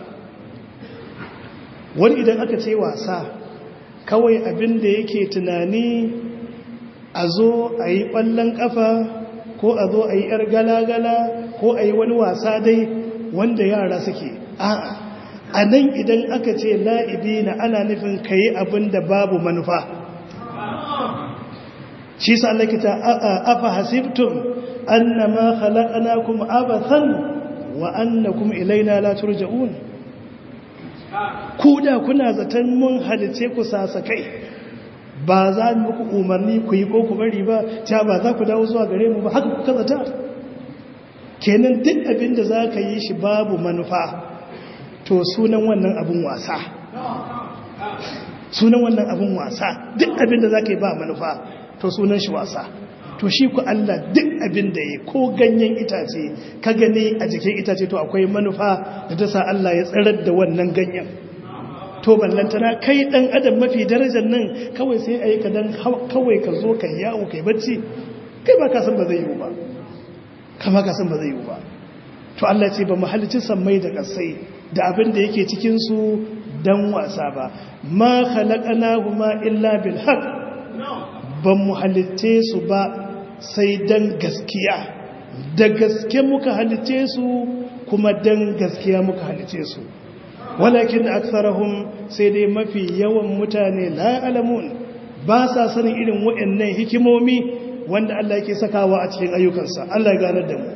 wani idan aka ce wasa kawai abin da yake tunani a zo a yi ɓallon ƙafa ko a zo a yi ‘yar gala-gala ko a yi wani wasa dai wanda yara suke a'a a nan idan aka ce la'ibi na ana nufin ka yi abin da babu manufa shi sa lakita afa hasibtum annama khalaqnakum abathan wa annakum ilaina la turja'un ku da kuna zaton mun halice ku sasakai ba za mu muku umarni ku yi ko ku bari ba ta ba za ku dawo zuwa gare mu ba haka kuka zata kenan duk abin da za ka yi shi babu manufa to sunan wannan abin wasa sunan wannan abin wasa duk abin da za ka yi ba manufa to sunan shi wasa to shi ku Allah duk abin da ya ko ganyen itace ka gani a jikin itace to akwai manufa da ta sa Allah ya tsarar da wannan ganyen to ballantana kai dan adam mafi darajar nan kawai sai ayi ka dan kawai ka zo ka yawo kai bacci kai ba ka san ba zai yi ba kama ka san ba zai yi ba to Allah ce ba mu halicci sammai da kasai da abin da yake cikin su dan wasa ba ma khalaqnahuma illa bil haqq ba mu halicce su ba sai dan gaskiya da gaske muka halice su kuma dan gaskiya muka halice su walakin aktharahum sai dai mafi yawan mutane la alamun ba sa sanin irin waɗannan hikimomi wanda Allah yake sakawa a cikin ayyukansa Allah ya ganar da mu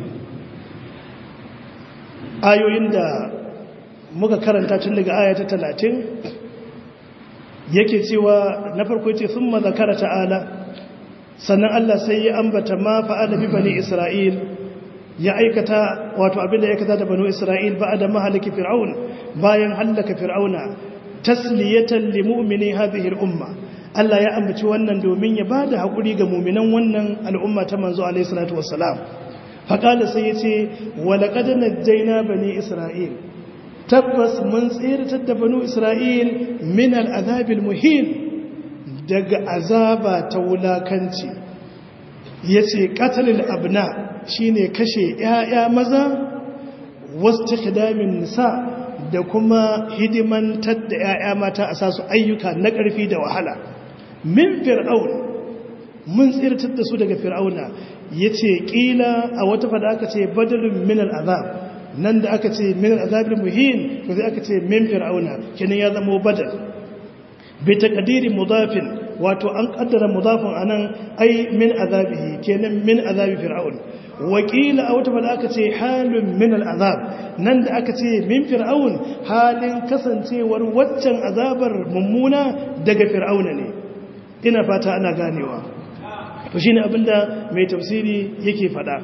ayoyin da muka karanta tun daga aya ta talatin yake cewa na farko ce sun mazakara ta'ala sannan Allah sai ya ambata ma fa'ala bi bani Isra'il ya aikata wato abinda ya aikata da bani Isra'il ba da mahalaki fir'aun bayan hallaka fir'auna tasliyatan li mu'mini hadhihi al-umma Allah ya ambaci wannan domin ya bada hakuri ga mu'minan wannan al'umma ta manzo alaihi salatu wassalam faqala sai yace wa laqad najjayna bani Isra'il tabbas mun tsiratar da banu Isra'il min al'azabil muhin daga azaba ta wulakanci ya ce katalil abna shi ne kashe ‘ya'ya maza wasu kidamin nisa da kuma hidimantar da ‘ya'ya mata a sasu ayyuka na ƙarfi da wahala min fir'aun mun tsiratar da su daga fir'auna ya ce ƙila a wata fada aka ce badalin min al'azab nan da aka ce min azabin muhin to sai aka ce min fir'auna kenan ya zama badal bi taqdiri mudafin wato an kaddara mudafin anan ai min azabihi kenan min azabi fir'aun wakila a wata bada aka ce halun min al'azab nan da aka ce min fir'aun halin kasancewar waccan azabar mummuna daga fir'auna ne ina fata ana ganewa to shine abinda mai tafsiri yake fada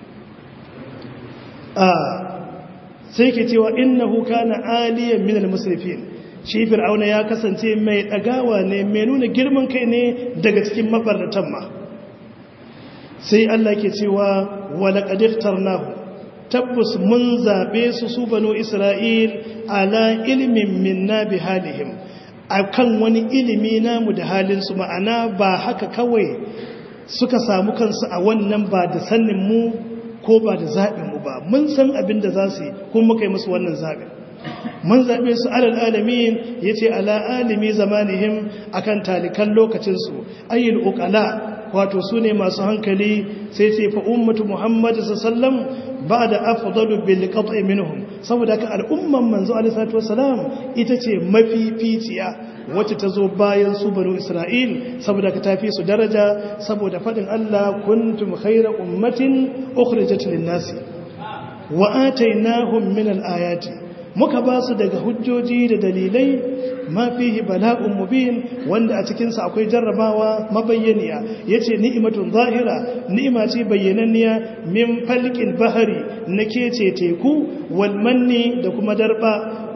sai ke cewa innahu kana aliyan min al-musrifin shi fir'auna ya kasance mai dagawa ne mai nuna girman kai ne daga cikin mabarratan ma sai Allah ke cewa wala qad ikhtarnahu tabbus mun zabe su su banu isra'il ala ilmin minna bi halihim akan wani ilimi namu da halin su ma'ana ba haka kawai suka samu kansu a wannan ba da sannin mu ko ba da zaɓinmu ba mun san abin da za su yi kuma muka yi musu wannan zaɓin mun zaɓe su alal alamin ya ce ala alimi zamanihim a kan talikan lokacinsu ayyul uƙala wato su ne masu hankali sai ce fa ummatu muhammadu sallam ba da afdalu bil qat'i minhum saboda ka al'umman manzo alaihi salatu wasalam ita ce mafificiya wacce ta zo bayan su banu isra'il saboda ka tafi su daraja saboda faɗin Allah kuntum khayra ummatin ukhrijat lin-nasi wa atainahum min al-ayati muka ba su daga hujjoji da dalilai ma fihi bala'un mubin wanda a cikin sa akwai jarrabawa mabayyaniya yace ni'matun zahira ni'ima ce bayyananniya min falqil bahri nake teku wal manni da kuma darba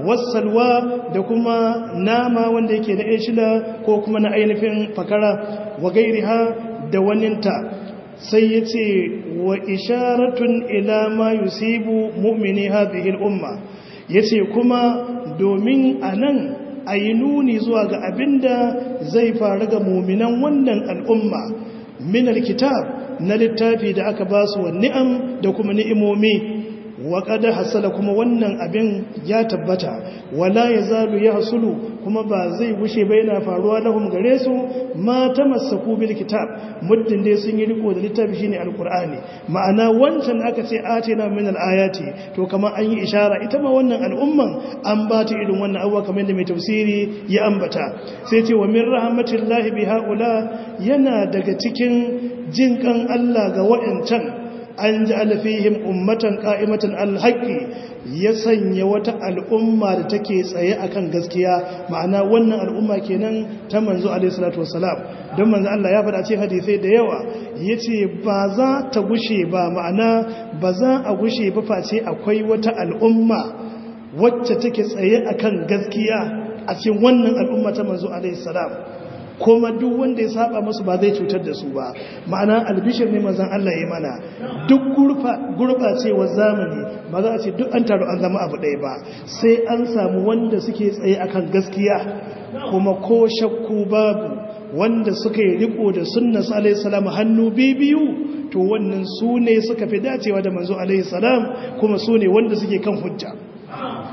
wasalwa da kuma nama wanda yake na ishila ko kuma na ainihin fakara wa gairiha da waninta sai ya ce wa isharatun ila ma yusibu mu'mini hadhihi al-umma yace kuma domin anan ayi nuni zuwa ga abinda zai faru ga mu'minan wannan al'umma min al-kitab na littafi da aka basu wa ni'am da kuma ni'imomi waƙada hasala kuma wannan abin ya tabbata wala ya zalu ya hasulu kuma ba zai gushe ba yana faruwa lahum gare su ma ta masaku bil kitab muddin dai sun yi riko da littafi shine alqur'ani ma'ana wancan aka ce atina min alayati to kamar an yi ishara ita ma wannan al'umman an ba ta irin wannan abuwa kamar da mai tafsiri ya ambata sai ce wa min rahmatillahi bi haula yana daga cikin jinkan Allah ga waɗancan an ji alfihim ummatan ƙa'imatan alhaƙi ya sanya wata al'umma da take tsaye akan gaskiya ma'ana wannan al'umma kenan ta manzo alaihissalatu wasalam don manzo Allah ya faɗa ce hadisai da yawa ya ce ba za ta gushe ba ma'ana ba za a gushe ba face akwai wata al'umma wacce take tsaye akan gaskiya a cikin wannan al'umma ta manzo alaihissalam kuma duk wanda ya saba musu ba zai cutar da su ba ma'ana albishir ne manzon Allah ya mana duk gurbacewar zamani ba za a ce duk an taru an zama abu ɗaya ba sai an samu wanda suke tsaye akan gaskiya kuma ko shakku babu wanda suka yi riko da sunna alaihi salam hannu biyu to wannan su ne suka fi dacewa da manzo alaihi salam kuma su ne wanda suke kan hujja to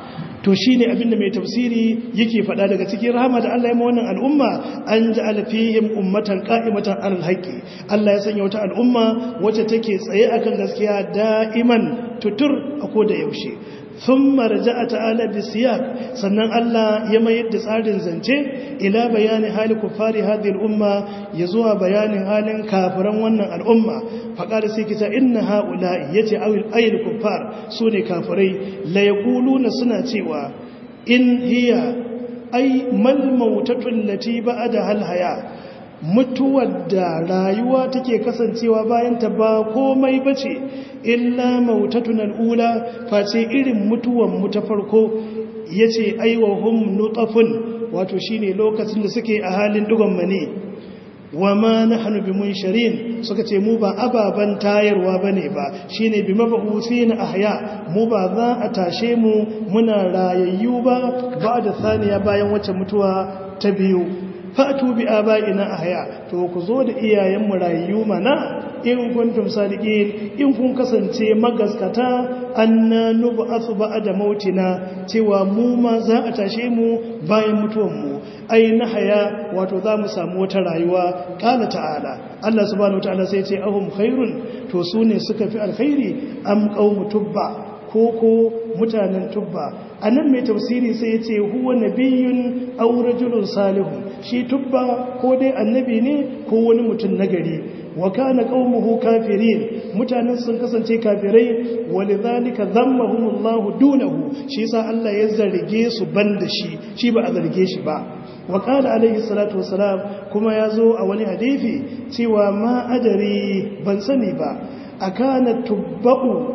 to shine abinda mai tafsiri yake faɗa daga cikin rahama da Allah ya ma wannan al'umma an ja'ala fihim ummatan qa'imatan 'alal haqqi Allah ya sanya wata al'umma wacce take tsaye akan gaskiya da'iman tutur a koda yaushe ثم رجع تعالى بالسياق sannan Allah ya mayar da tsarin zance ila bayani hali kufari hadhihi al-umma yazuwa bayanin halin kafiran wannan al'umma faqala sai kita inna haula'i yace awil ayil kuffar sune kafirai la yaquluna suna cewa in hiya ay mal mautatu allati ba'da hal haya mutuwar da rayuwa take kasancewa bayan ta ba komai bace illa mautatun al'ula face irin mutuwan mu ta farko yace aiwahum nutafun wato shine lokacin da suke a halin dugon mani wa ma nahnu bimunsharin suka ce mu ba ababan tayarwa bane ba shine bi mabuthina ahya mu ba za a tashe mu muna rayayyu ba ba da saniya bayan wacce mutuwa ta biyu fatu bi aba'ina ahya to ku zo da iyayenmu rayayyu mana in kuntum sadiqin in kun kasance magaskata anna nub'athu ba'da mautina cewa mu ma za a tashe mu bayan mutuwan mu ai na haya wato za mu samu wata rayuwa kala ta'ala Allah subhanahu wataala sai ce ahum khairun to su ne suka fi alkhairi am qaumu tubba ko ko mutanen tubba anan mai tafsiri sai ya ce huwa nabiyyun aw rajulun salihun shi tubba ko dai annabi ne ko wani mutum nagari wa kana qaumuhu kafirin mutanen sun kasance kafirai walidhalika dhammahumullahu dunahu shi yasa Allah ya zarge su banda shi shi ba a zarge shi ba wa qala alayhi salatu wassalam kuma yazo a wani hadisi cewa ma adari ban sani ba akana tubba'u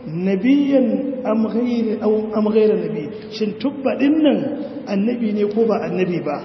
nabiyan am ghayr aw am ghayr nabi shin tubba dinnan annabi ne ko ba annabi ba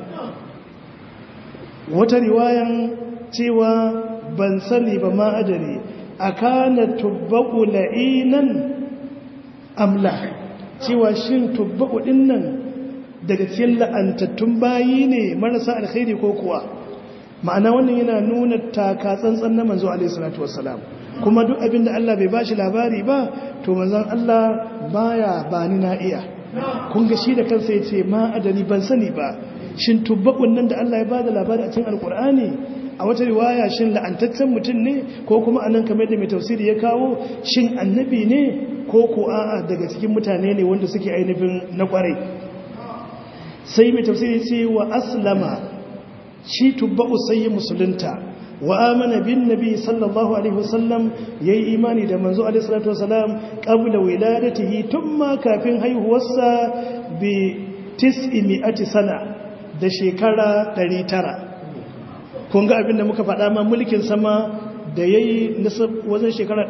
wata riwayan cewa ban sani ba ma adari a kana tubbaku la'inan amla cewa shin tubbaku dinnan daga cikin la'antattun bayi ne marasa alkhairi ko kuwa ma'ana wannan yana nuna taka tsantsan na manzo alaihi salatu wassalam kuma duk abin da Allah bai bashi labari ba to manzon Allah baya bani na iya kun ga shi da kansa yace ma adani ban sani ba shin tubbakun nan da Allah ya bada labari a cikin alkur'ani a wata riwaya shin la'antaccen mutum ne ko kuma anan kamar da mai tafsiri ya kawo shin annabi ne ko ko a'a daga cikin mutane ne wanda suke ainihin na kwarai sai mai tafsiri ce wa aslama shi tubba'u sai musulunta wa amana bin nabi sallallahu alaihi wasallam yayi imani da manzo alaihi salatu wasalam qabla wiladatihi tumma kafin haihuwarsa bi tis'imi'ati sana da shekara 900 kun ga abin da muka faɗa ma mulkin sama da yayi wajen shekara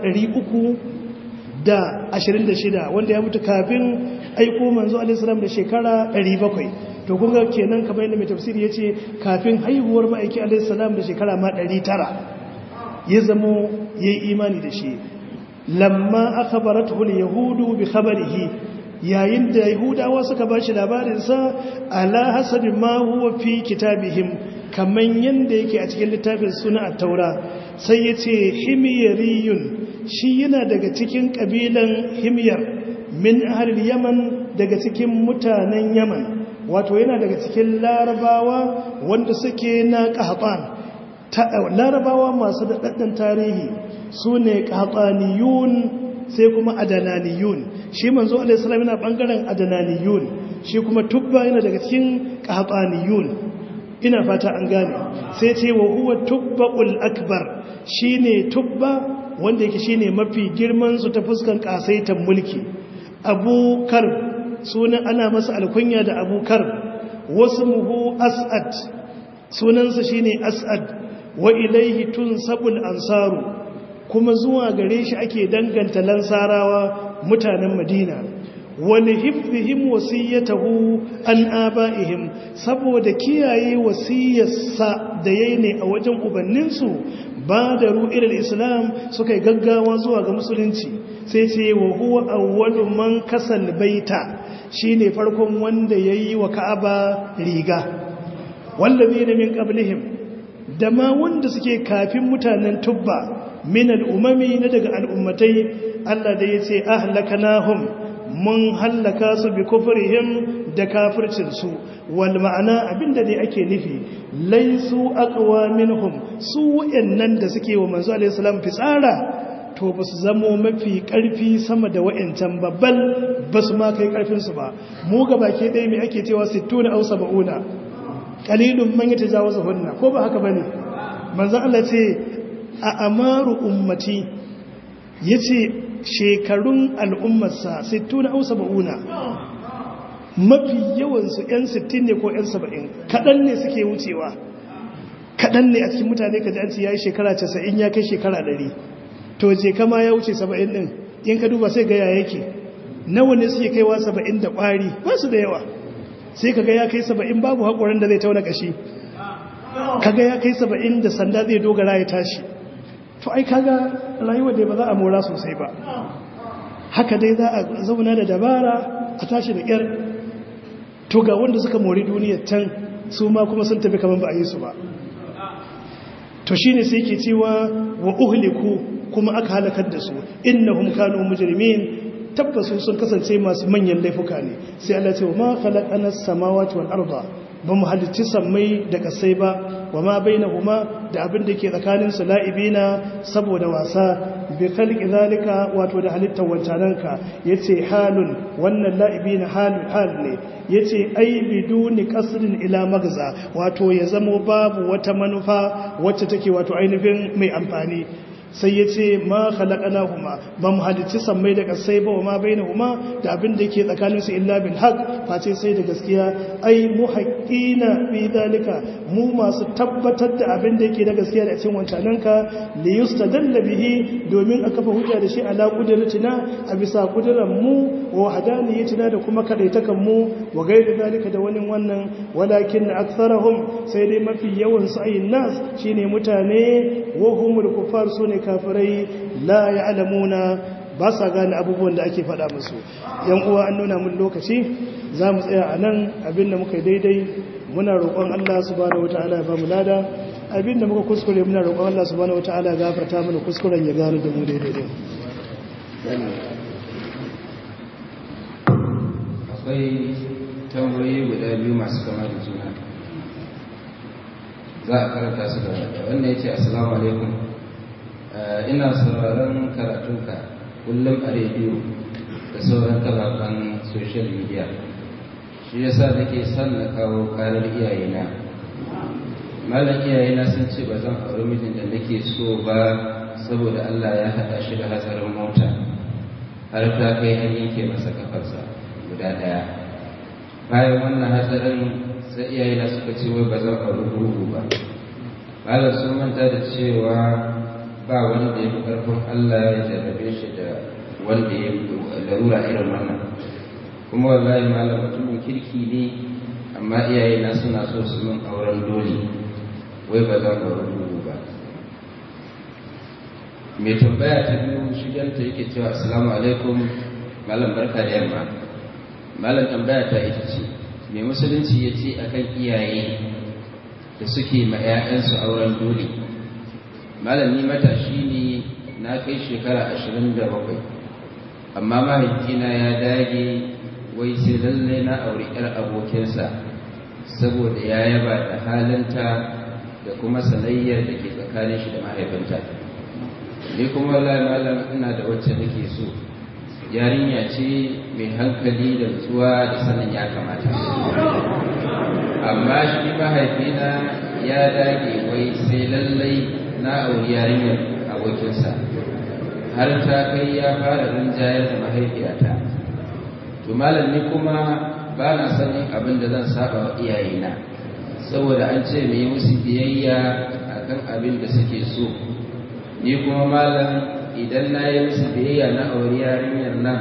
326 wanda ya mutu kafin aiko manzo alaihi salam da shekara 700 to kun ga kenan kamar yadda mai tafsiri yace kafin haihuwar ma'aiki alaihi salam da shekara ma 900 ya zamo yayi imani da shi lamma akhbaratuhu al-yahudu bi khabarihi yayin da yahudawa suka bashi labarinsa ala hasabi ma huwa fi kitabihim kaman yanda yake a cikin littafin suna at-taura sai yace himyariyun shi yana daga cikin kabilan himyar min ahlil yaman daga cikin mutanen yaman wato yana daga cikin larabawa wanda suke na qahtan larabawa masu daɗaɗɗen tarihi su ne qahtaniyun sai kuma adananiyun shi manzo alaihi salam yana bangaren adananiyun shi kuma tubba yana daga cikin qahtaniyun ina fata an gane sai ce wa huwa tubba'ul akbar shine tubba wanda yake shine mafi girman su ta fuskan kasaitan mulki abu kar sunan ana masa alkunya da abu kar wasmuhu as'ad sunansa shine as'ad wa ilaihi tunsabul ansaru kuma zuwa gare shi ake danganta lansarawa mutanen madina wani hifzihim wasiyyatahu an aba'ihim saboda kiyaye wasiyarsa da yayi ne a wajen ubanninsu ba da ru'ilal islam suka yi gaggawa zuwa ga musulunci sai ce wa huwa awwalu man kasal baita shine farkon wanda yayi wa ka'aba riga wallazina min qablihim da ma wanda suke kafin mutanen tubba min al'umami na daga al'ummatai Allah da ya ce ahlakanahum mun hallaka su bi kufrihim da kafircin su wal ma'ana abinda dai ake nufi laisu aqwa minhum su wayannan da suke wa manzo alaihi salam fitsara to ba su zamo mafi ƙarfi sama da wa'yancan babbal ba su ma kai ƙarfinsu ba mu ga baki ɗaya mai ake cewa sittuna au saba'una ƙalilun man yi ta jawo hunna ko ba haka ba ne manzan Allah ce a amaru ummati ya ce shekarun al'ummarsa sittuna au saba'una mafi yawansu 'yan sittin ne ko 'yan saba'in kaɗan ne suke wucewa kaɗan ne a cikin mutane ka ji an ce ya yi shekara casa'in ya kai shekara ɗari to je kama ya wuce saba'in ɗin in ka duba sai gaya yake nawa ne suke kaiwa saba'in da ƙwari ba su da yawa sai ka ga ya kai saba'in babu haƙorin da zai tauna ƙashi ka ga ya kai saba'in da sanda zai dogara ya tashi to ai kaga rayuwar da ba za a mora sosai ba haka dai za a zauna da dabara a tashi da ƙyar to ga wanda suka mori duniyar can su ma kuma sun tafi kamar ba a yi su ba to shine sai ke cewa wa uhliku kuma aka halakar da su innahum kanu mujrimin tabbasu sun kasance masu manyan laifuka ne sai Allah ce wa ma khalaqana as-samawati wal arda ba mu halicci sammai da kasai ba wa ma bainahuma da abin da ke tsakanin su la'ibina saboda wasa bi khalqi zalika wato da halittar wancananka yace halun wannan la'ibina hal hal ne yace ai biduni qasrin ila magza wato ya zamo babu wata manufa wacce take wato ainihin mai amfani sai ya ce ma halakana huma ba mu halicci sammai da kasai ba wa ma bai na huma da abin da ke tsakaninsu illa bil haq face sai da gaskiya ai mu haƙƙina fi dalika mu masu tabbatar da abin da yake da gaskiya da cikin wancananka li yustadalla bihi domin a kafa hujja da shi ala qudratina a bisa kudiran mu wa hadaniyatina da kuma kadaitakan mu wa gairi dalika da wani wannan walakin aktharahum sai dai mafi yawan su ayin nas shine mutane wa humul kuffar sune kafirai la ya'lamuna ba sa gane abubuwan da ake faɗa musu yan uwa an nuna mun lokaci za mu tsaya a nan abinda muka daidai muna roƙon Allah subhanahu wataala ya ba mu lada abinda muka kuskure muna roƙon Allah subhanahu wataala ya gafarta mana kuskuren ya gano da mu daidai akwai tambayoyi guda biyu masu kama da juna za a karanta su da wannan ya ce assalamu alaikum ina sauraron karatunka kullum a rediyo da sauran kafafen social media shi yasa nake son na kawo karar iyayena malam iyayena sun ce ba zan auri mijin da nake so ba saboda Allah ya haɗa shi da hatsarin mota har ta kai an yanke masa kafarsa guda ɗaya bayan wannan hatsarin sai iyayena suka ce wai ba zan auri gurgu ba malam sun manta da cewa ba wanda ya fi ƙarfin Allah ya jarrabe shi da wanda ya larura irin wannan kuma wallahi malam mutumin kirki ne amma iyayena suna so su min auren dole wai ba za ka rubu ba mai tambaya ta biyu shiganta yake cewa assalamu alaikum malam barka da yamma malam tambaya ta ita ce mai musulunci ya ce akan iyaye da suke ma 'ya'yansu auren dole malam ni matashi ne na kai shekara ashirin da bakwai amma mahaifina ya dage wai sai lallai na auri 'yar abokinsa saboda ya yaba da halinta da kuma sanayyar da ke tsakanin shi da mahaifinta ni kuma malam ina da wacce nake so yarinya ce mai hankali da nutsuwa da sanin ya kamata amma shi mahaifina ya dage wai sai lallai na auri yarinyar abokinsa har ta kai ya fara rinjayar da mahaifiyata to malam ni kuma ba na sanin abin da zan saba wa iyayena saboda an ce mai musu biyayya akan abin da suke so ni kuma malam idan na yi musu biyayya na auri yarinyar nan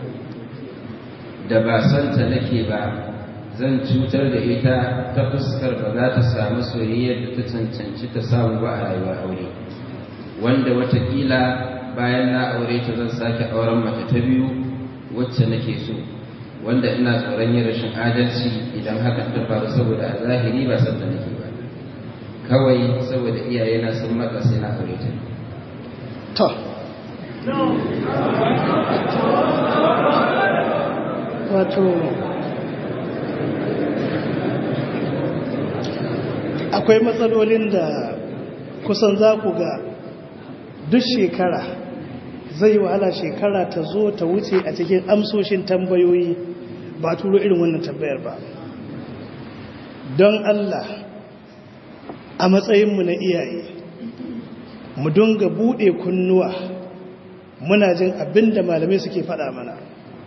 da ba son ta nake ba zan cutar da ita ta fuskar ba za ta samu soyayyar da ta cancanci ta samu ba a rayuwar aure wanda watakila bayan na aure ta zan sake auren mace ta biyu wacce nake so wanda ina tsoron yin rashin adalci idan hakan ta faru saboda a zahiri ba san da nake ba kawai saboda iyayena sun matsa sai na aure ta to wato akwai matsalolin da kusan za ku ga duk shekara zai wahala shekara ta zo ta wuce a cikin amsoshin tambayoyi ba turo irin wannan tambayar ba don Allah a matsayinmu na iyaye mu dunga buɗe kunnuwa muna jin abin da malamai suke faɗa mana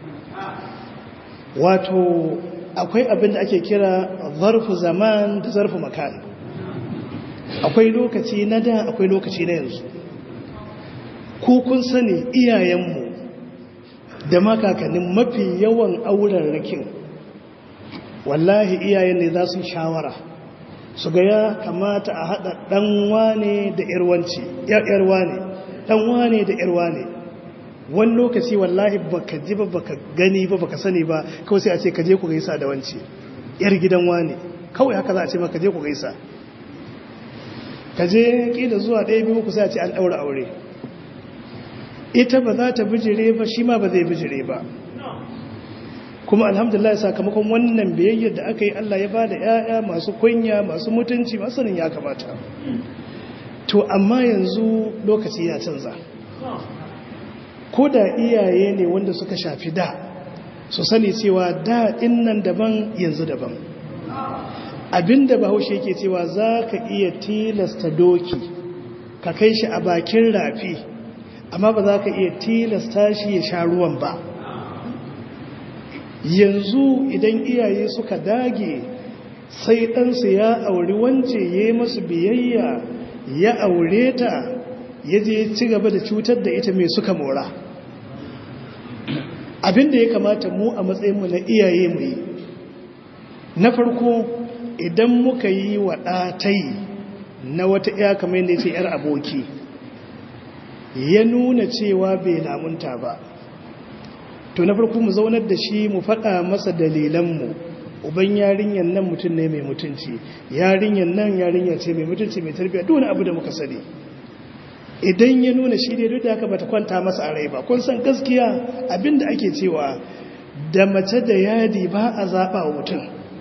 wato akwai abin da ake kira zarfu zaman da zarfu makan akwai lokaci na da akwai lokaci na yanzu ko kun sani iyayenmu da makakannin mafi yawan auren rikin wallahi iyayen ne za su shawara su ga ya kamata a haɗa ɗanwa ne da ‘yarwa ne ɗanwa ne da ‘yarwa ne wani lokaci wallahi baka ji ba baka gani ba baka sani ba kawai sai a ce kaje ku gaisa da wance ‘yar gidan wane kawai haka za a ce maka je ku gaisa kaje ƙila zuwa ɗaya biyu ku sai a ce an ɗaura aure ita ba za ta bijire ba shi ma ba zai bijire ba kuma alhamdulillah sakamakon wannan biyayyar da aka yi Allah ya bada ƴaƴa masu kunya masu mutunci masu sanin ya kamata to amma yanzu lokaci ya canza ko da iyaye ne wanda suka shafi da su sani cewa da nan daban yanzu daban abinda bahaushe yake cewa za ka iya tilasta doki ka kai shi a bakin rafi amma ba za ka iya tilasta shi ya sha ruwan ba yanzu idan iyaye suka dage sai ɗansu ya auri wance ya yi masu biyayya ya aure ta ya je ci gaba da cutar da ita mai suka mora abinda ya kamata mu a matsayinmu na iyaye mu yi na farko idan muka yi wa ɗatai na wata iya kamar yadda ya ce 'yar aboki ya nuna cewa bai lamunta ba to na farko mu zaunar da shi mu faɗa masa dalilanmu uban yarinyar nan mutum ne mai mutunci yarinyar nan yarinya ce mai mutunci mai tarbiyya duk wani abu da muka sani idan ya nuna shi dai duk da haka bata kwanta masa a rai ba kun san gaskiya abinda ake cewa da mace da yadi ba a zaɓa wa mutum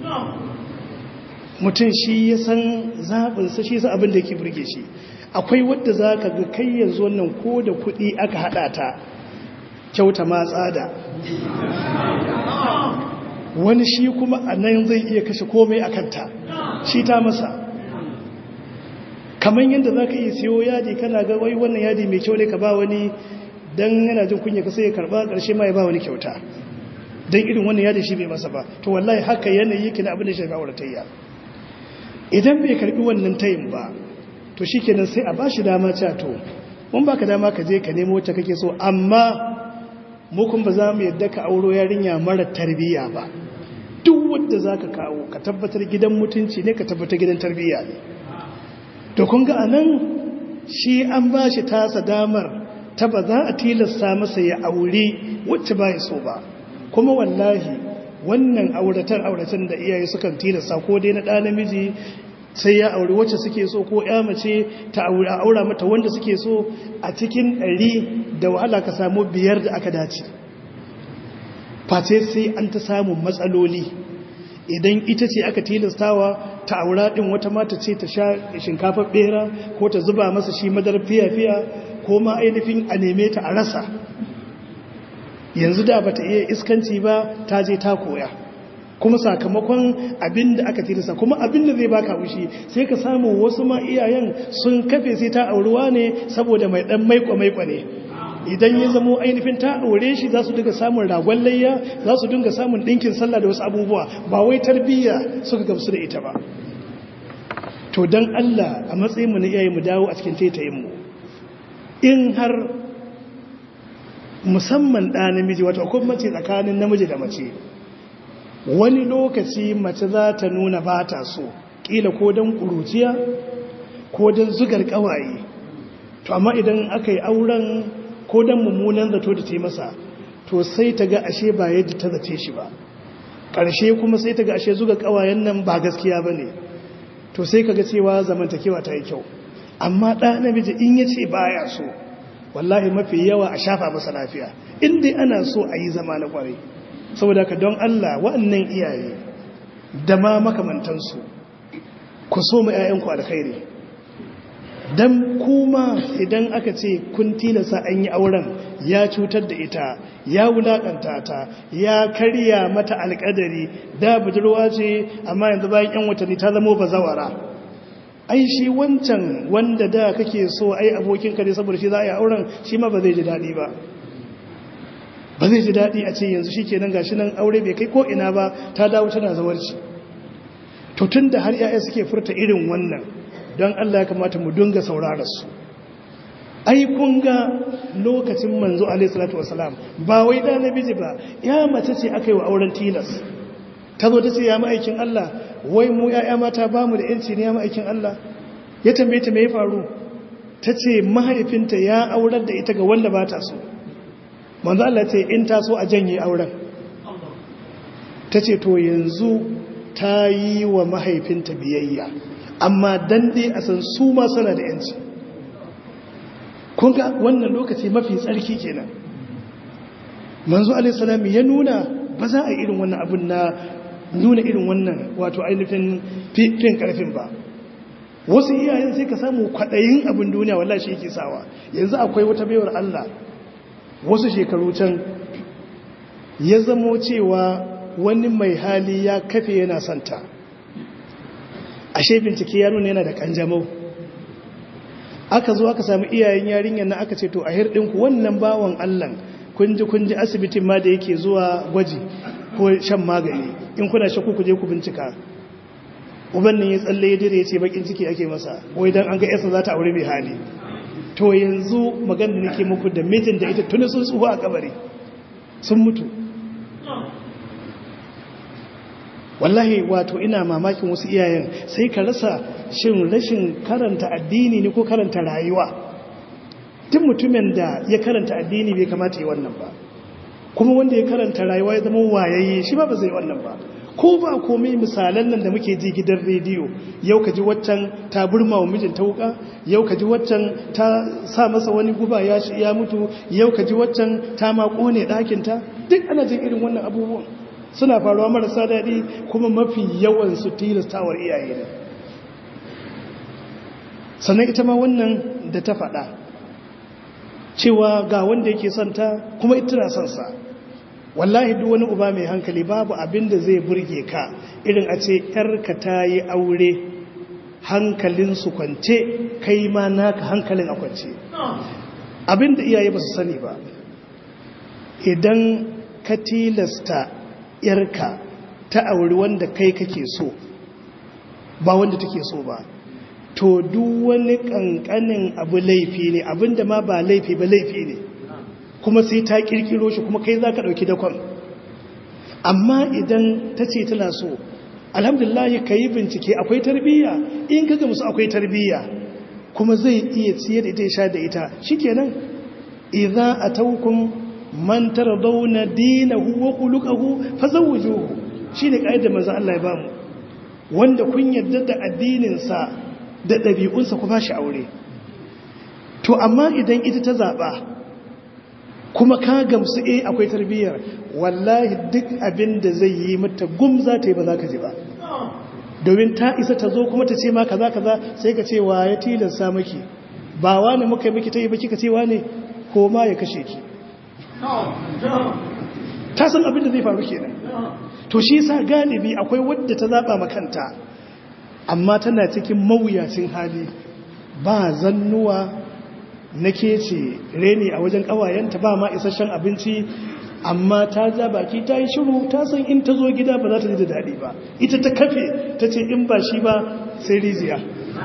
mutum shi ya san zaɓinsa shi sa abin da yake burge shi akwai wadda za ka ga kai yanzu wannan ko da kuɗi aka haɗa ta kyauta ma tsada wani shi kuma a nan zai iya kashe komai a kanta shi ta masa kamar yadda za ka iya siyo yadi kana ga wai wannan yadi mai kyau ne ka ba wani don yana jin kunya ka sai ya karba ƙarshe ma ya ba wani kyauta don irin wannan yadi shi bai masa ba to wallahi haka yanayi yake na abin da shi ga auratayya idan bai karbi wannan tayin ba to shi kenan sai a ba shi dama cewa to mun baka dama ka je ka nemo wacce kake so amma mu kun ba za mu yadda ka auro yarinya mara tarbiyya ba duk wanda za ka kawo ka tabbatar gidan mutunci ne ka tabbatar gidan tarbiyya ne to kun ga anan shi an ba shi tasa damar ta ba za a tilasta masa ya aure wacce ba ya so ba kuma wallahi wannan auratan auratan da iyaye sukan tilasta ko dai na ɗa namiji sai ya aure wacce suke so ko ya mace ta aura mata wanda suke so a cikin ɗari da wahala ka samu biyar da aka dace face sai an ta samun matsaloli idan ita ce aka tilastawa ta aura ɗin wata mata ce ta sha shinkafar ɓera ko ta zuba masa shi madar fiya-fiya ko ma ainihin a neme ta a rasa yanzu da bata iya iskanci ba ta je ta koya kuma sakamakon abin da aka tilasta kuma abin da zai baka wushi sai ka samu wasu ma iyayen sun kafe sai ta aurewa ne saboda mai dan maiko-maiko ne idan ya zamo ainihin ta aure shi za su dinga samun ragon layya za su dinga samun ɗinkin sallah da wasu abubuwa ba wai tarbiyya suka gamsu da ita ba to don Allah a matsayinmu na iyaye mu dawo a cikin taitayinmu in har musamman ɗa namiji wata hukummace tsakanin namiji da mace wani lokaci mace za ta nuna ba ta so ƙila ko don ƙuruciya ko don zugar ƙawaye to amma idan aka yi auren ko don mummunan zato da ce masa to sai ta ga ashe ba yadda ta zace shi ba ƙarshe kuma sai ta ga ashe zuga ƙawayen nan ba gaskiya ba ne to sai ka ga cewa zamantakewa ta yi kyau amma ɗa namiji in ya ce ba ya so wallahi mafi yawa a shafa masa lafiya in dai ana so a yi zama na ƙwarai saboda ka don Allah waɗannan iyaye da ma makamantansu ku so mu 'ya'yanku alkhairi don kuma idan aka ce kun tilasa an yi auren ya cutar da ita ya wulaƙanta ta ya karya mata alƙadari da budurwa ce amma yanzu bayan 'yan watanni ta zama bazawara ai shi wancan wanda da kake so ai abokinka ne saboda shi za a yi auren shi ma ba zai ji daɗi ba ba zai ji daɗi a ce yanzu shi kenan gashi nan aure bai kai ko ina ba ta dawo tana zawarci to tun da har 'ya'ya suke furta irin wannan don Allah ya kamata mu dunga saurararsu ai kun ga lokacin manzo alaihi salatu wasalam ba wai da namiji ba ya mace ce aka yi wa auren tilas ta zo ta ce ya ma'aikin Allah wai mu ya'ya mata ba mu da yanci ne ya ma'aikin Allah ya tambaye ta me ya faru ta ce mahaifinta ya aurar da ita ga wanda ba ta so manzo Allah ce in ta so a janye auren ta ce to yanzu ta yi wa mahaifinta biyayya amma dan dai a san su ma suna da yanci kun ga wannan lokaci mafi tsarki kenan manzo alaihi ya nuna ba za a yi irin wannan abin na nuna irin wannan wato ainihin fin karfin ba wasu iyayen sai ka samu kwaɗayin abin duniya wallahi shi yake sawa yanzu akwai wata baiwar Allah wasu shekaru can ya zamo cewa wani mai hali ya kafe yana santa ashe bincike ya nuna yana da kanjamau aka zo aka samu iyayen yarinyar na aka ce to a hirɗinku wannan bawan Allah kunji kunji asibitin ma da yake zuwa gwaji ko shan magani in kuna shakku ku je ku bincika uban nan ya tsalle ya dire ya ce bakin ciki ake masa wai dan an ga yasa za ta aure mai hali to yanzu magana da nake muku da mijin da ita tuni sun tsuhu a kabari sun mutu wallahi wato ina mamakin wasu iyayen sai ka rasa shin rashin karanta addini ne ko karanta rayuwa tun mutumin da ya karanta addini bai kamata yi wannan ba kuma wanda ya karanta rayuwa ya zama wayayye shi ba ba zai wannan ba ko ba komai misalan nan da muke ji gidan rediyo yau ka ji waccan ta burma wa mijinta wuka yau ka ji waccan ta sa masa wani guba ya ya mutu yau ka ji waccan ta ma kone ɗakinta duk ana jin irin wannan abubuwan suna faruwa marasa daɗi kuma mafi yawan su tilastawar iyaye ne sannan ita ma wannan da ta faɗa cewa ga wanda yake son ta kuma ita na son sa wallahi duk wani uba mai hankali babu abin da zai burge ka irin a ce yarka ta yi aure hankalin su kwance kai ma naka hankalin a kwance abin da iyaye ba su sani ba idan ka tilasta yarka ta auri wanda kai kake so ba wanda take so ba to duk wani kankanin abu laifi ne abinda ma ba laifi ba laifi ne kuma sai ta kirkiro shi kuma kai za ka ɗauki dakon amma idan ta ce tana so alhamdulillah ka yi bincike akwai tarbiyya in ka gamsu akwai tarbiyya kuma zai iya ciye da ita ya sha da ita shikenan idza atawkum man tardawna dinahu wa khuluquhu fazawwijuhu shine kaidar manzo Allah ya bamu wanda kun yarda da addinin sa da dabi'unsa ku bashi aure to amma idan ita ta zaba kuma ka gamsu eh akwai tarbiyyar wallahi duk abin da zai yi mata gum za ta yi ba za ka ji ba domin ta isa ta zo kuma ta ce ma kaza kaza sai ka ce wa ya tilasta maki ba wani muka yi miki ta yi ba kika ce wani ko ma ya kashe ki ta san abin da zai faru kenan to shi sa galibi akwai wadda ta zaba makanta amma tana cikin mawuyacin hali ba zannuwa na ce reni a wajen kawayenta ba ma isasshen abinci amma ta ja baki ta yi shiru ta san in ta zo gida ba za ta ji da daɗi ba ita ta kafe ta ce in ba shi ba sai riziya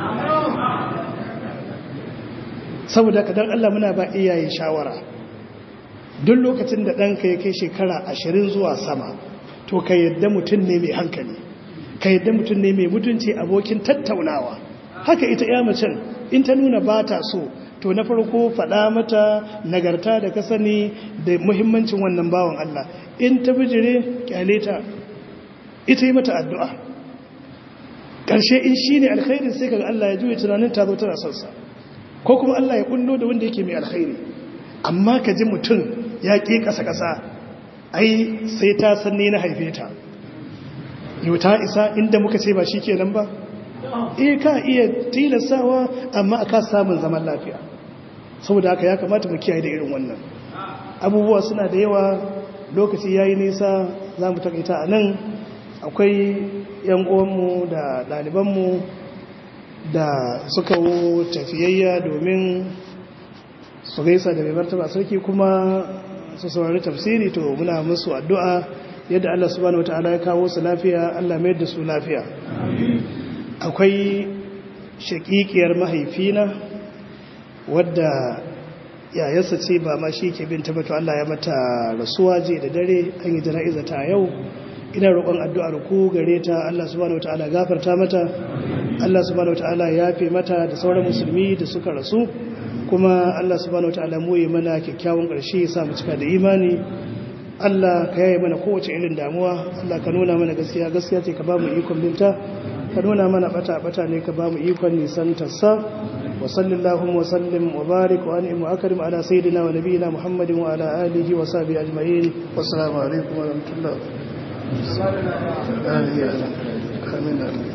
saboda ka don Allah muna ba iyaye shawara duk lokacin da ɗanka ya kai shekara ashirin zuwa sama to ka yadda mutum ne mai hankali ka yadda mutum ne mai mutunci abokin tattaunawa haka ita ya macen in ta nuna ba ta so to na farko faɗa mata nagarta da ka sani da muhimmancin wannan bawan Allah in ta bijire kyale ta ita yi mata addu'a ƙarshe in shi ne alkhairin sai kaga Allah ya juya tunanin ta zo tana sonsa ko kuma Allah ya kullo da wanda yake mai alkhairi amma ka ji mutum ya ƙi ƙasa-ƙasa ai sai ta san ni na haife ta yau ta isa inda muka ce ba shi kenan ba eh ka iya tilasawa amma aka samun zaman lafiya saboda haka ya kamata mu kiyaye da irin wannan abubuwa suna da yawa lokaci yayi nisa za mu takaita a nan akwai yan uwanmu da ɗalibanmu da suka wo tafiyayya domin su gaisa da mai martaba sarki kuma su saurari tafsiri to muna musu addu'a yadda Allah subhanahu wataala ya kawo su lafiya Allah mai da su lafiya akwai shakikiyar mahaifina wadda yayarsa ce ba ma shi ke bin tabbatu Allah ya mata rasuwa je da dare an yi jana'iza ta yau ina roƙon addu'ar ku gare ta Allah subhanahu wataala gafarta mata Allah subhanahu wataala ya fi mata da sauran musulmi da suka rasu kuma Allah subhanahu wataala mu yi mana kyakkyawan ƙarshe ya sa mu cika da imani Allah ka yaye mana kowace irin damuwa Allah ka nuna mana gaskiya gaskiya ce ka ba mu ikon binta ka nuna mana bata bata ne ka ba mu ikon nisan tassa wa sallallahu wa sallim wa barik wa an'im wa akrim ala sayyidina wa nabiyyina muhammadin wa ala alihi wa sahbihi ajma'in wassalamu alaikum wa rahmatullah amin